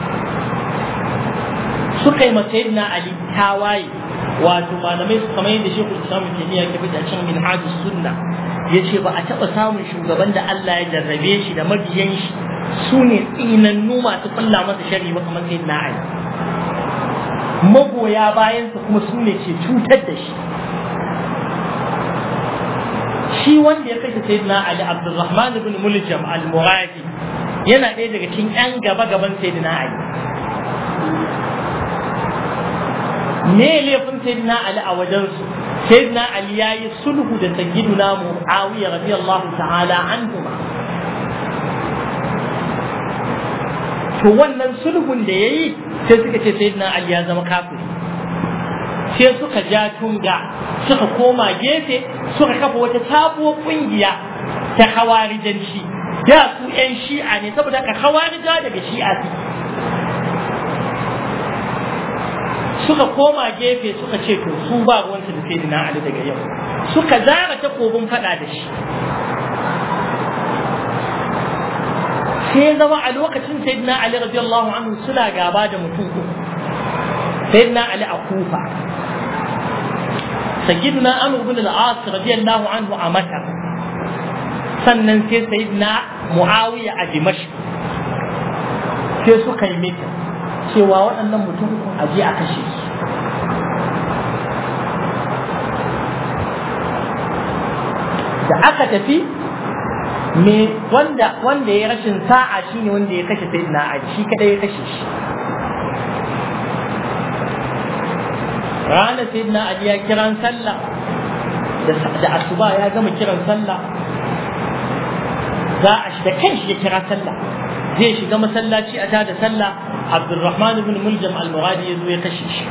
Suka yi ma Sayyidina Ali tawaye wato malamai su kamar yadda shekul islam taimiyya ke fita cin min hajji sunna ya ce ba a taɓa samun shugaban da Allah ya jarrabe shi da mabiyan shi su ne tsinannu masu kulla masa shari ba kamar sai na ali magoya bayansa kuma su ne ke cutar da shi shi wanda ya kashe sayyidina ali abdulrahman ibn muljam al-muradi yana ɗaya daga cikin yan gaba gaban sayyidina ali me laifin sayyidina ali a wajen su sayyidina ali yayi sulhu da sayyiduna muawiya radiyallahu ta'ala anhuma to wannan sulhun da yayi sai suka ce sayyidina ali ya zama kafiri sai suka ja tunga suka koma gefe suka kafa wata sabuwar kungiya ta hawarijanci da su yan shi'a ne saboda ka hawarija daga shi'a su suka koma gefe suka ce to su ba ruwansu da sayyidina Ali daga yau suka zara takobin fada da shi sai zama a lokacin sayyidina Ali radiyallahu anhu suna gaba da mutum uku sayyidina Ali a Kufa sayyidina Amr ibn al-As radiyallahu anhu a Makka sannan sai sayyidina Muawiya a Dimashq sai suka yi mita cewa waɗannan mutum uku a je a kashe su da aka tafi me wanda wanda ya rashin sa'a shine wanda ya kashe sayyidina Ali shi kadai ya kashe shi ranar sayyidina Ali ya kiran sallah da asuba ya gama kiran sallah za a shi da kanshi ya kira sallah zai shiga masallaci a tada sallah Abdulrahman ibn Muljam al-Muradi ya zo ya kashe shi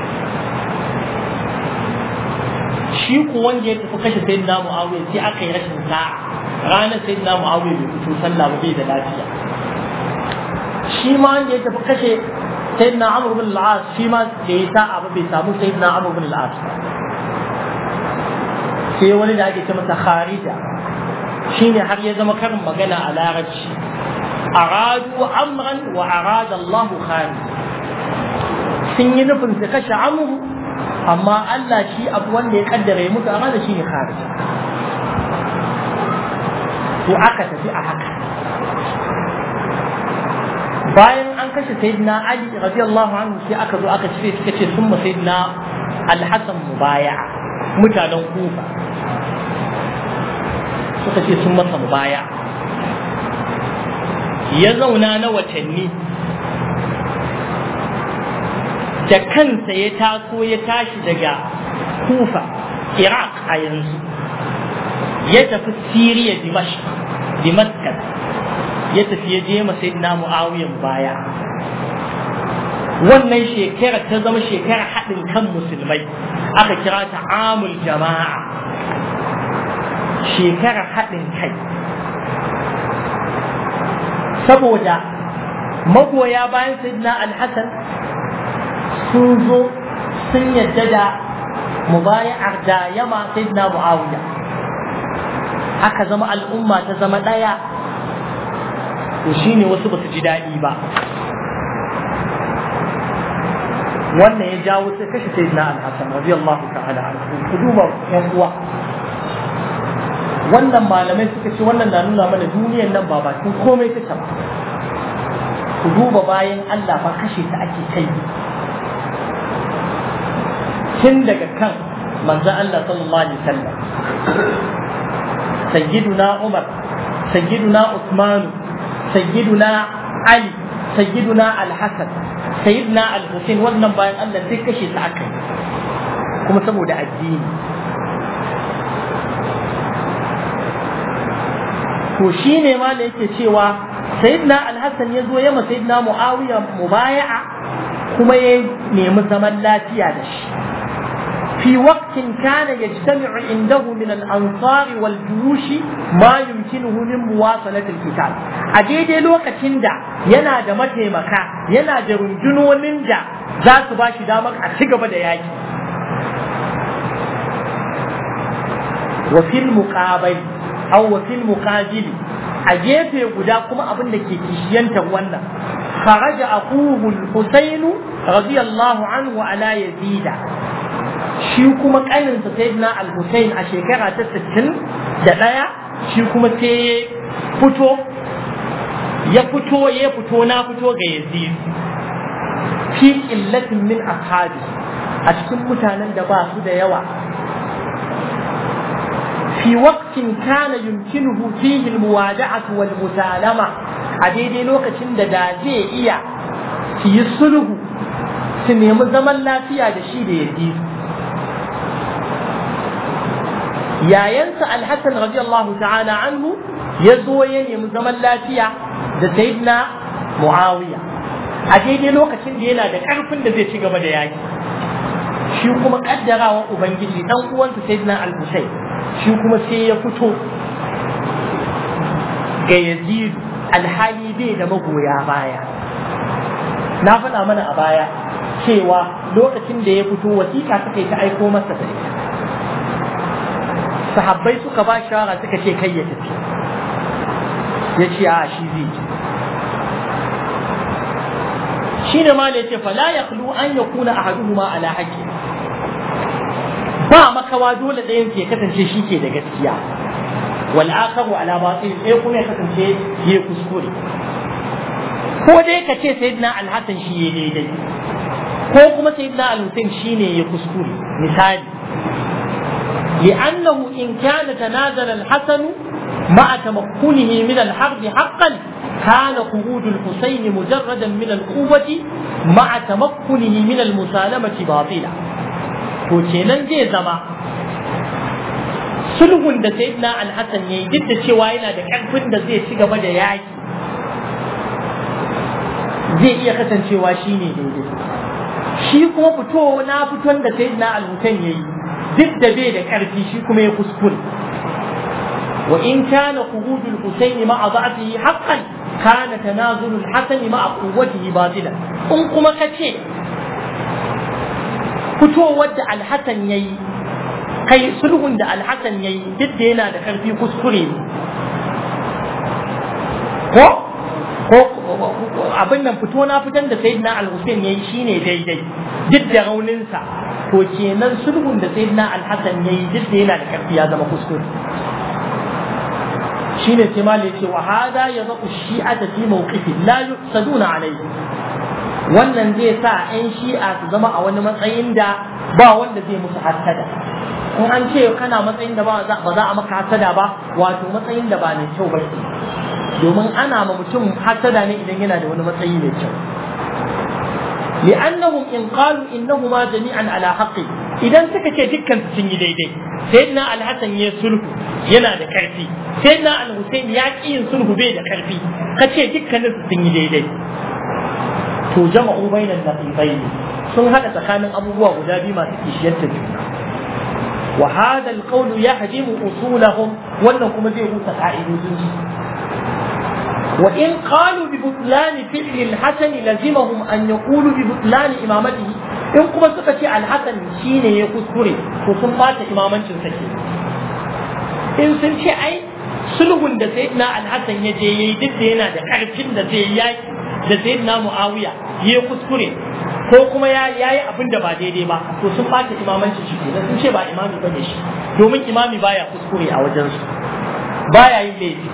shi ku wanda ya tafi kashe sayyidina Muawiya sai aka yi rashin sa'a ranar sayyidina Muawiya bai fito sallah ba bai da lafiya shi ma wanda ya tafi kashe sayyidina Amr ibn al-As shi ma da ya sa'a ba bai samu sayyidina Amr ibn al-As sai wani da ake ce masa Kharija shine har ya zama karin magana a larabci aradu amran wa arada Allah kharij sun yi nufin su kashe amru amma Allah shi abu wanda ya kaddara ya mutu amma da shi ne kharij to aka tafi a haka bayan an kashe sayyidina Ali radiyallahu anhu sai aka zo aka cire suka ce sun ma sayyidina Al-Hasan mubaya'a mutanen Kufa suka ce sun masa mubaya ya zauna na watanni da kansa ya taso ya tashi daga kufa iraq a yanzu ya tafi siriya damascus ya tafi ya je masa na mu'awiyan baya wannan shekara ta zama shekara haɗin kan musulmai aka kira ta amul jama'a shekarar haɗin kai saboda magoya bayan sayyidina alhassan sun zo sun yadda da mubaya'ar da yama sayyidina muawiya aka zama al'umma ta zama ɗaya to shine wasu ba su ji daɗi ba wannan ya jawo sai kashe sayyidina alhassan radiyallahu ta'ala anhu ku duba yan uwa wannan malamai suka ce wannan na nuna mana duniyar nan ba bakin komai take ba ku duba bayan Allah ba kashe ta ake kai tun daga kan manzo Allah sallallahu alaihi wasallam sayyiduna Umar sayyiduna Uthman sayyiduna Ali sayyiduna Al-Hasan sayyiduna Al-Husain wannan bayan Allah sai kashe ta aka kuma saboda addini to shi ne ma da yake cewa sayyidina alhassan ya zo ya ma sayyidina muawiya mubaya'a kuma ya nemi zaman lafiya da shi في وقت كان يجتمع عنده من الأنصار والجيوش ما يمكنه من مواصلة القتال أجيد الوقت دا ينا دا متيمكا ينا دا رنجنو ننجا ذات باشي دامك أتقب دا ياجي وفي المقابل أو وفي المقابل أجيب قدا كما أبن لكي كيشينتا وانا خرج أخوه الحسين رضي الله عنه على يزيد shi kuma ƙaninsa sayyidina al-Hussein a shekara ta 60 da ɗaya shi kuma sai fito ya fito ya fito na fito ga Yazid fi illatin min ashabi a cikin mutanen da ba su da yawa fi waqtin kana yumkinuhu fihi al-muwada'atu wal musalama a daidai lokacin da da zai iya su yi sulhu su nemi zaman lafiya da shi da Yazid yayansa alhassan radiyallahu ta'ala anhu ya zo ya nemi zaman lafiya da sayyidina muawiya a daidai lokacin da yana da karfin da zai ci gaba da yaki shi kuma kaddarawa ubangiji dan uwansa sayyidina al-husayn shi kuma sai ya fito ga yazid alhali bai da magoya baya na faɗa mana a baya cewa lokacin da ya fito wasiƙa suka yi ta aiko masa da ita sahabbai suka ba shawara suka ce kai ya tafi ya ce a shi zai je shi ne ma da ya ce fala ya an ya kuna a haduhuma ala haƙƙi ba makawa dole ɗayan ke kasance shi ke da gaskiya wal akharu ala batil sai kuma ya kasance ya kuskure ko dai ka ce sayyidina al-hasan shi ya daidai ko kuma sayyidina al-husain shine ya kuskure misali لأنه إن كان تنازل الحسن مع تمكنه من الحرب حقا كان خروج الحسين مجردا من القوة مع تمكنه من المسالمة باطلا to kenan zai zama sulhun da sayyidina al-hasan yayi duk da cewa yana da karfin da zai ci gaba da yaki zai iya kasancewa shine daidai shi kuma fito na fiton da sayyidina al-husain yayi duk da bai da karfi shi kuma ya kuskure wa in kana khuruj al-husayn ma'a da'fihi haqqan kana tanazul al-hasan ma'a quwwatihi batila in kuma kace fitowar da al-hasan yayi kai sulhun da al-hasan yayi duk da yana da karfi kuskure ne ko ko abin nan fito na fitan da sayyidina al-husayn yayi shine daidai duk da rauninsa to kenan sulhun da sayyidina al-hasan yayi duk da yana da karfi ya zama kuskure shine sai malai ce wa hada yadhu shi'ata fi mawqifi la yusaduna alayhi wannan zai sa 'yan shi'a su zama a wani matsayin da ba wanda zai musu hasada in an ce kana matsayin da ba za a maka hasada ba wato matsayin da ba mai kyau ba domin ana ma mutum hasada ne idan yana da wani matsayi mai kyau لأنهم إن قالوا إنهما جميعا على حق إذا سكت دكا سني ديدي سيدنا الحسن يسلك ينا دا كرفي سيدنا الحسين ياكي يسلك بي دا كرفي كتشي دكا سني ديدي to jama'u bainan naqibain sun hada tsakanin abubuwa guda biyu masu kishiyar ta juna wa hada alqawl yahdimu usulahum wannan kuma zai rusa ka'idodin su wa in qalu bi butlan fi'l al-hasan lazimahum an yaqulu bi butlan imamatihi in kuma suka ce al-hasan shine ya kuskure to sun bata imamancin sa in sun ce ai sulhun da sayyidina al-hasan ya je yayi duk da yana da karfin da zai yaki da sayyidina muawiya ya kuskure ko kuma ya yi abin da ba daidai ba to sun bata imamanci shi kenan sun ce ba imami bane shi domin imami baya kuskure a wajen su baya yin laifi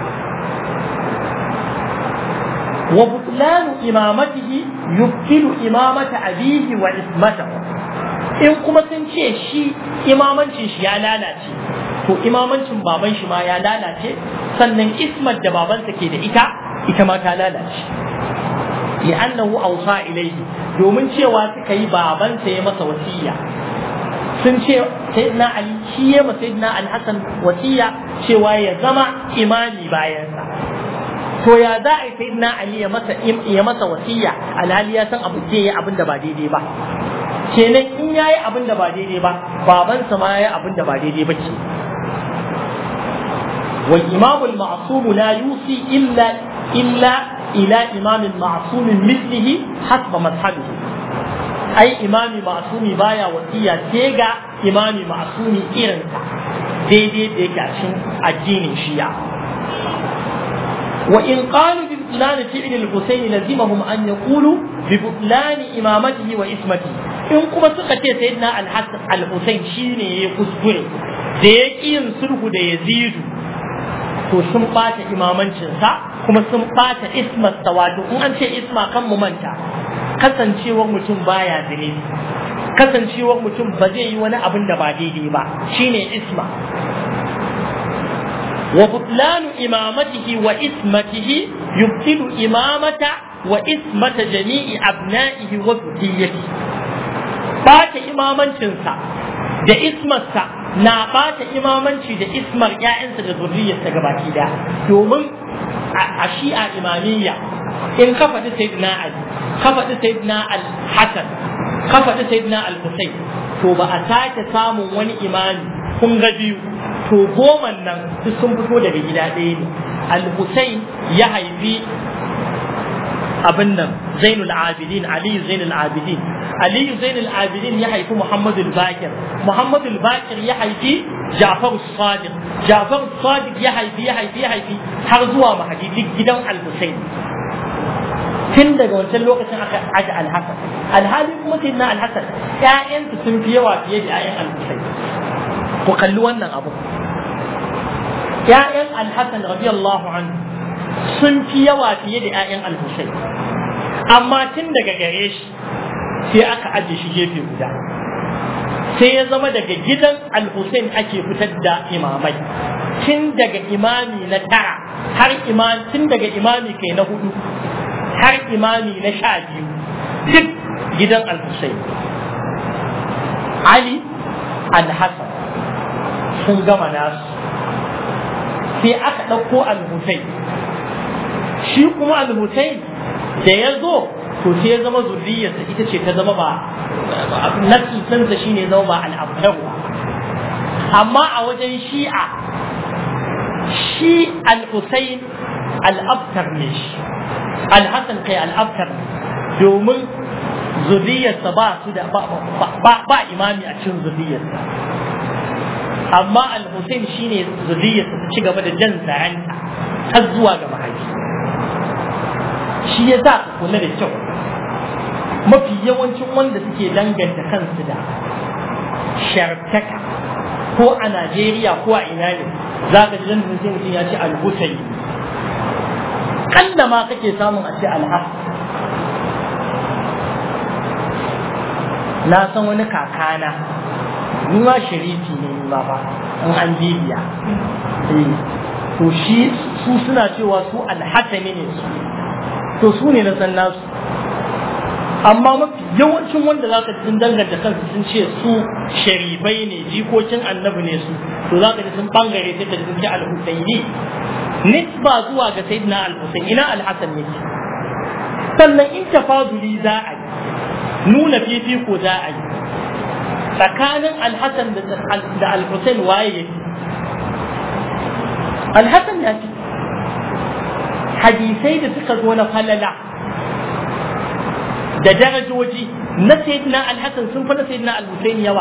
wa butlanu imamatihi yubtilu imamata abihi wa ismatahu in kuma sun ce shi imamancin shi ya lalace to imamancin baban shi ma ya lalace sannan ismat da babansa ke da ita ita ma ta lalace li'annahu awsa ilayhi domin cewa suka yi babansa ya masa wasiya sun ce sayyidina ali shi ya masa sayyidina al-hasan wasiya cewa ya zama imani bayansa to ya za a yi sayyidina ali ya masa ya masa wasiya alhali ya san abu zai yi abin da ba daidai ba kenan in yayi abin da ba daidai ba babansa ma yayi abin da ba daidai ba ce والإمام المعصوم لا يوصي إلا إلا إلى إمام معصوم مثله حسب مذهبه أي إمام معصوم بايا وسيا تيغا إمام معصوم إيرنسا دي دي دي كاشن الدين الشيعة وإن قالوا ببطلان فعل الحسين لزمهم أن يقولوا ببطلان إمامته وإسمته إن كما سقطي سيدنا الحسن الحسين شيني يكسكري da ya ƙi yin sulhu da yazidu to sun ɓata imamancinsa kuma sun ɓata ismarsa wato in an ce isma kan mu manta kasancewar mutum baya zine kasancewar mutum ba zai yi wani abin da ba daidai ba shine isma wa butlanu imamatihi wa ismatihi yubtilu imamata wa ismata jami'i abna'ihi wa dhurriyyati ɓata imamancinsa da ismarsa na ɓata imamanci da ismar ‘ya'yansa da zurriyarsa gabaki da domin a shi'a imamiyya in ka faɗi sayyidina Ali ka faɗi sayyidina al-Hasan ka faɗi sayyidina al-Husayn to ba a sake samun wani imami kun ga biyu to goman nan duk sun fito daga gida ɗaya ne al-Husayn ya haifi abin nan zainul abidin aliyu zainul abidin aliyu zainul abidin ya haifi muhammadu bakir muhammadu bakir ya haifi jafar sadiq jafar sadiq ya haifi ya haifi ya haifi har zuwa mahadi duk gidan al-husayn tun daga wancan lokacin aka aje al-hasan alhali kuma sai na al-hasan ƴaƴansu sun fi yawa fiye da ƴaƴan al-husayn ku kalli wannan abu ƴaƴan al-hasan radiyallahu anhu sun fi yawa fiye da ƴaƴan al-husayn amma tun daga gare shi sai aka aje shi gefe guda sai ya zama daga gidan al-Hussein ake fitar da imamai tun daga imami na tara har imam tun daga imami kai na hudu har imami na sha biyu duk gidan al-Hussein Ali al-Hassan sun gama nasu sai aka ɗauko al-Hussein shi kuma al-Hussein da ya zo to sai ya zama zurriyarsa ita ce ta zama ba nasisansa shi ne zama ba al'abtarwa amma a wajen shi'a shi al-Husayn al'abtar ne shi al-Hassan kai al'abtar domin zurriyarsa ba su da ba imami a cikin zurriyarsa amma al-Husayn shine zurriyarsa ta ci gaba da jan zaranta har zuwa ga mahaifi shi ya sa kula da kyau mafi yawancin wanda suke danganta kansu da shartaka ko a Najeriya ko a ina ne za ka ji dandin sai mutum ya ce alhutayi kalla ma kake samun a ce alhas na san wani kakana ni ma sharifi ne ni ma ba in an bibiya to shi su suna cewa su alhatami ne su to su ne na san nasu amma mafi yawancin wanda za ka ji sun danganta kansu sun ce su sharifai ne jikokin annabi ne su to za ka ji sun bangare sai ka ji sun ce al-husaini nisba zuwa ga sayyidina al-husain ina al-hasan ne sannan in tafaduli za a yi nuna fifiko za a yi tsakanin al-hasan da al-husain waye yake al-hasan ya ce hadisai da suka zo na falala da darajoji na sayyidina al-hasan sun fi na sayyidina al-husayn yawa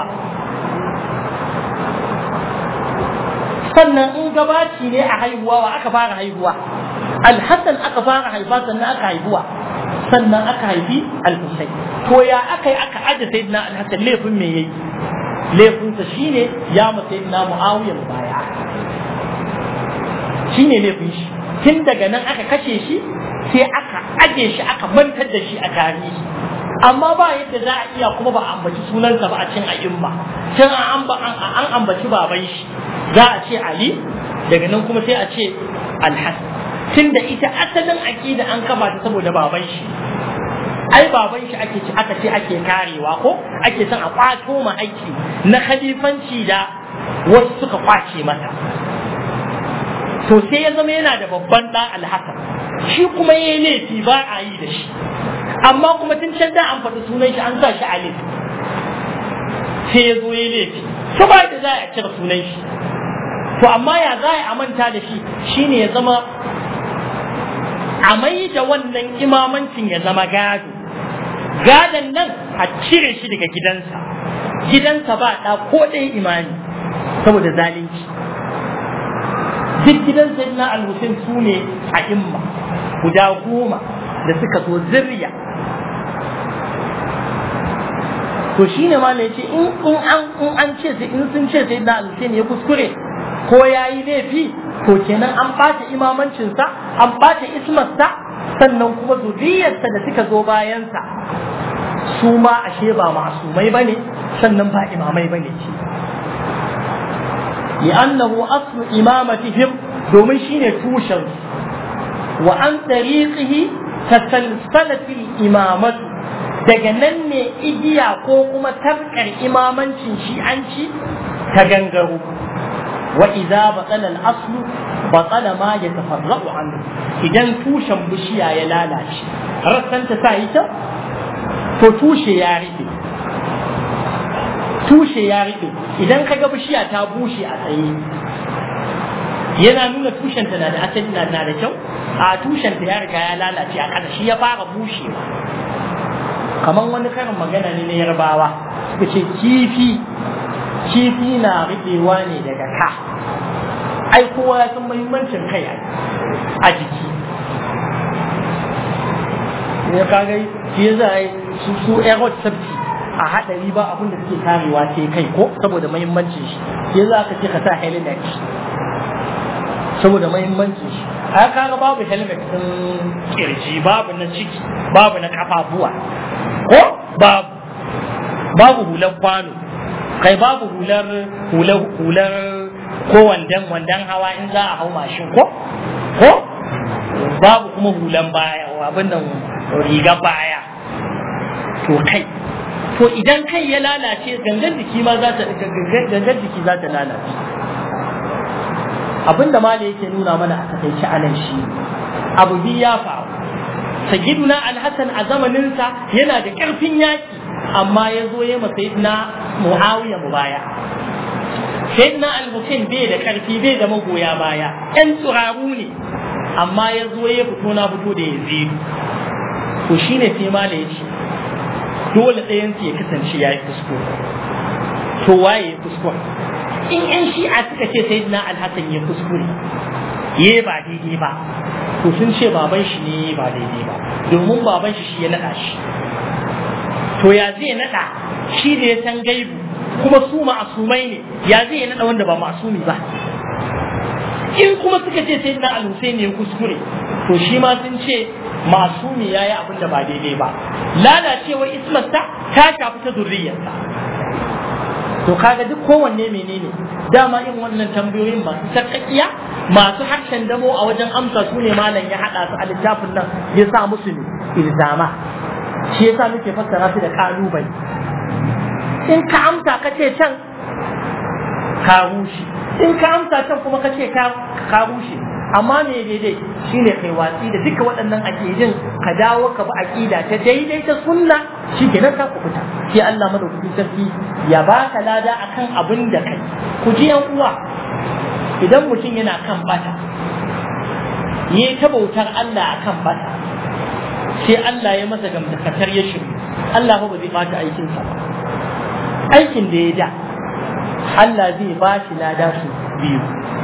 sannan in gabaci ne a haihuwa wa aka fara haihuwa al-hasan aka fara haifa sannan aka haihuwa sannan aka haifi al-husayn to ya aka yi aka aje sayyidina al-hasan laifin me yayi laifinsa shine ya ma sayyidina muawiya baya shine laifin shi tun daga nan aka kashe shi sai aka aje shi aka mantar da shi a tarihi amma ba yadda za a iya kuma ba a ambaci sunansa ba a cin a'imma can an ambaci baban shi za a ce ali daga nan kuma sai a ce alhassan tun da ita asalin aƙida an kama ta saboda baban shi ai baban shi ake ci aka ce ake karewa ko ake son a kwato ma aiki na khalifanci da wasu suka kwace mata to sai ya zama yana da babban ɗan alhassan shi kuma ya yi laifi ba a yi da shi amma kuma tun can da an faɗi sunan shi an sa shi a laifi sai ya zo ya laifi to ba da za a cire sunan shi to amma ya za a manta da shi shine ya zama a mai da wannan imamancin ya zama gado gadon nan a cire shi daga gidansa gidansa ba ɗa ko ɗaya imani saboda zalunci duk gidan sayyidina al-Husayn su ne a imma guda goma da suka zo zirya to shine ma ne ce in in an in an ce sai in sun ce sayyidina al-Husayn ya kuskure ko yayi laifi to kenan an bata imamancin sa an bata ismarsa sannan kuma zuriyarsa da suka zo bayansa su ma ashe ba masumai bane sannan ba imamai bane ce لأنه أصل إمامتهم domin shine tushen wa an tariqihi tasalsalatil imamatu daga nan ne igiya ko kuma tarkar imamancin shi'anci ta gangaro wa idza batala al-aslu batala ma yatafarra'u anhu idan tushen bishiya ya lalace rassan ta sa ita to tushe ya rufe tushe ya rufe idan kaga bishiya ta bushe a tsaye yana nuna tushenta na da asali na da kyau a tushen ta ya riga ya lalace a ƙasa shi ya fara bushewa kamar wani karin magana ne na yarbawa suka ce kifi kifi na riɓewa ne daga ka ai kowa ya san muhimmancin kai a jiki ne kaga shi ya za a yi su su airhot safety a haɗari ba abin da suke karewa sai kai ko saboda muhimmancin shi shi ya za ka ce ka sa helmet saboda muhimmancin shi a kaga babu helmet din kirji babu na ciki babu na kafafuwa ko babu babu hular kwano kai babu hular hular hular ko wandan wandan hawa in za a hau mashin ko ko babu kuma hulan baya abin da riga baya to kai to idan kai ya lalace gangan jiki ma za ta gangan jiki za ta lalace abinda mala yake nuna mana a takaice anan shi abu biyu ya faru sayyiduna alhassan a zamaninsa yana da ƙarfin yaki amma ya zo ya masa sayyidina muawiya mubaya sayyidina al-husain bai da ƙarfi bai da magoya baya ƴan turaru ne amma ya zo ya fito na fito da yazidu to shine sai mala ya ce dole ɗayan ya kasance ya yi kuskure to waye ya kuskure in yan shi'a suka ce sai na alhassan ya kuskure ya ba daidai ba to sun ce baban shi ne ba daidai ba domin baban shi shi ya naɗa shi to ya zai naɗa shi da ya san gaibu kuma su ma'asumai ne ya zai naɗa wanda ba ma'asumi ba in kuma suka ce sai na alhussein ya kuskure to shi ma sun ce masumi ya yi abin da ba daidai ba lalacewar ismarsa ta shafi ta zurriyarsa to kaga duk kowanne menene dama in wannan tambayoyin masu sarƙaƙiya masu harshen damo a wajen amsa su ne malam ya haɗa su a littafin nan ya sa musu ne ilzama shi yasa muke fassara su da kalubale in ka amsa ka ce can ka rushe in ka amsa can kuma ka ce ka rushe amma me daidai shine kai watsi da duka waɗannan aƙidin ka dawo ka bi aƙida ta daidai ta sunna shi kenan ka ku fita sai Allah madaukakin sarki ya baka lada akan abin da kai ku ji yan uwa idan mutum yana kan bata yayi ta bautar Allah akan bata sai Allah ya masa gamdakatar ya shiru Allah ba zai bata aikinsa ba aikin da ya da Allah zai ba shi lada su biyu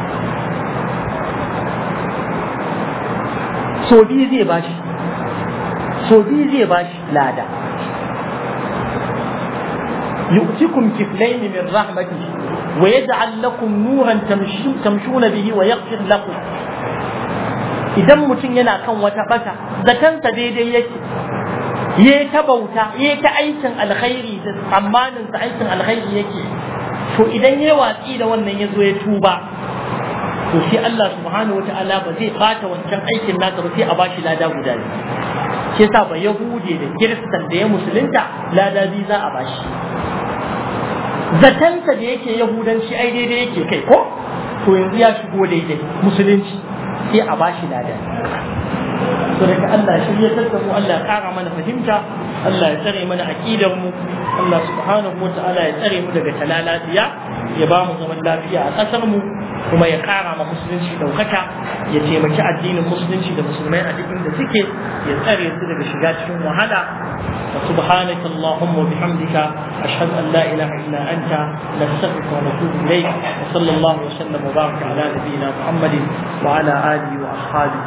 so biyu zai ba shi so biyu zai ba shi lada يؤتكم كفلين من رحمته ويجعل لكم نورا تمشون به ويغفر لكم idan mutum yana kan wata bata zatansa daidai yake ya ta bauta ya ta aikin alkhairi da tsammanin sa aikin alkhairi yake to idan ya watsi da wannan ya zo ya tuba to sai Allah subhanahu wa ta'ala ba zai bata wancan aikin nasa ba sai a bashi lada guda biyu shi yasa ba yahude da kiristan da ya musulunta lada biyu za a bashi zatansa da yake yahudanci ai daidai yake kai ko to yanzu ya shigo daidai musulunci sai a bashi lada to daga Allah shi ya tattamu Allah ya kara mana fahimta Allah ya tsare mana aqidar mu Allah subhanahu wataala ya tsare mu daga talalatiya ya ba mu zaman lafiya a kasar mu kuma ya kara ma musulunci daukaka ya taimaki addinin musulunci da musulmai a duk inda suke ya tsare su daga shiga cikin wahala وسبحانك اللهم وبحمدك أشهد أن لا إله إلا أنت نستغفرك ونتوب إليك وصلى الله وسلم وبارك على نبينا محمد وعلى آله وأصحابه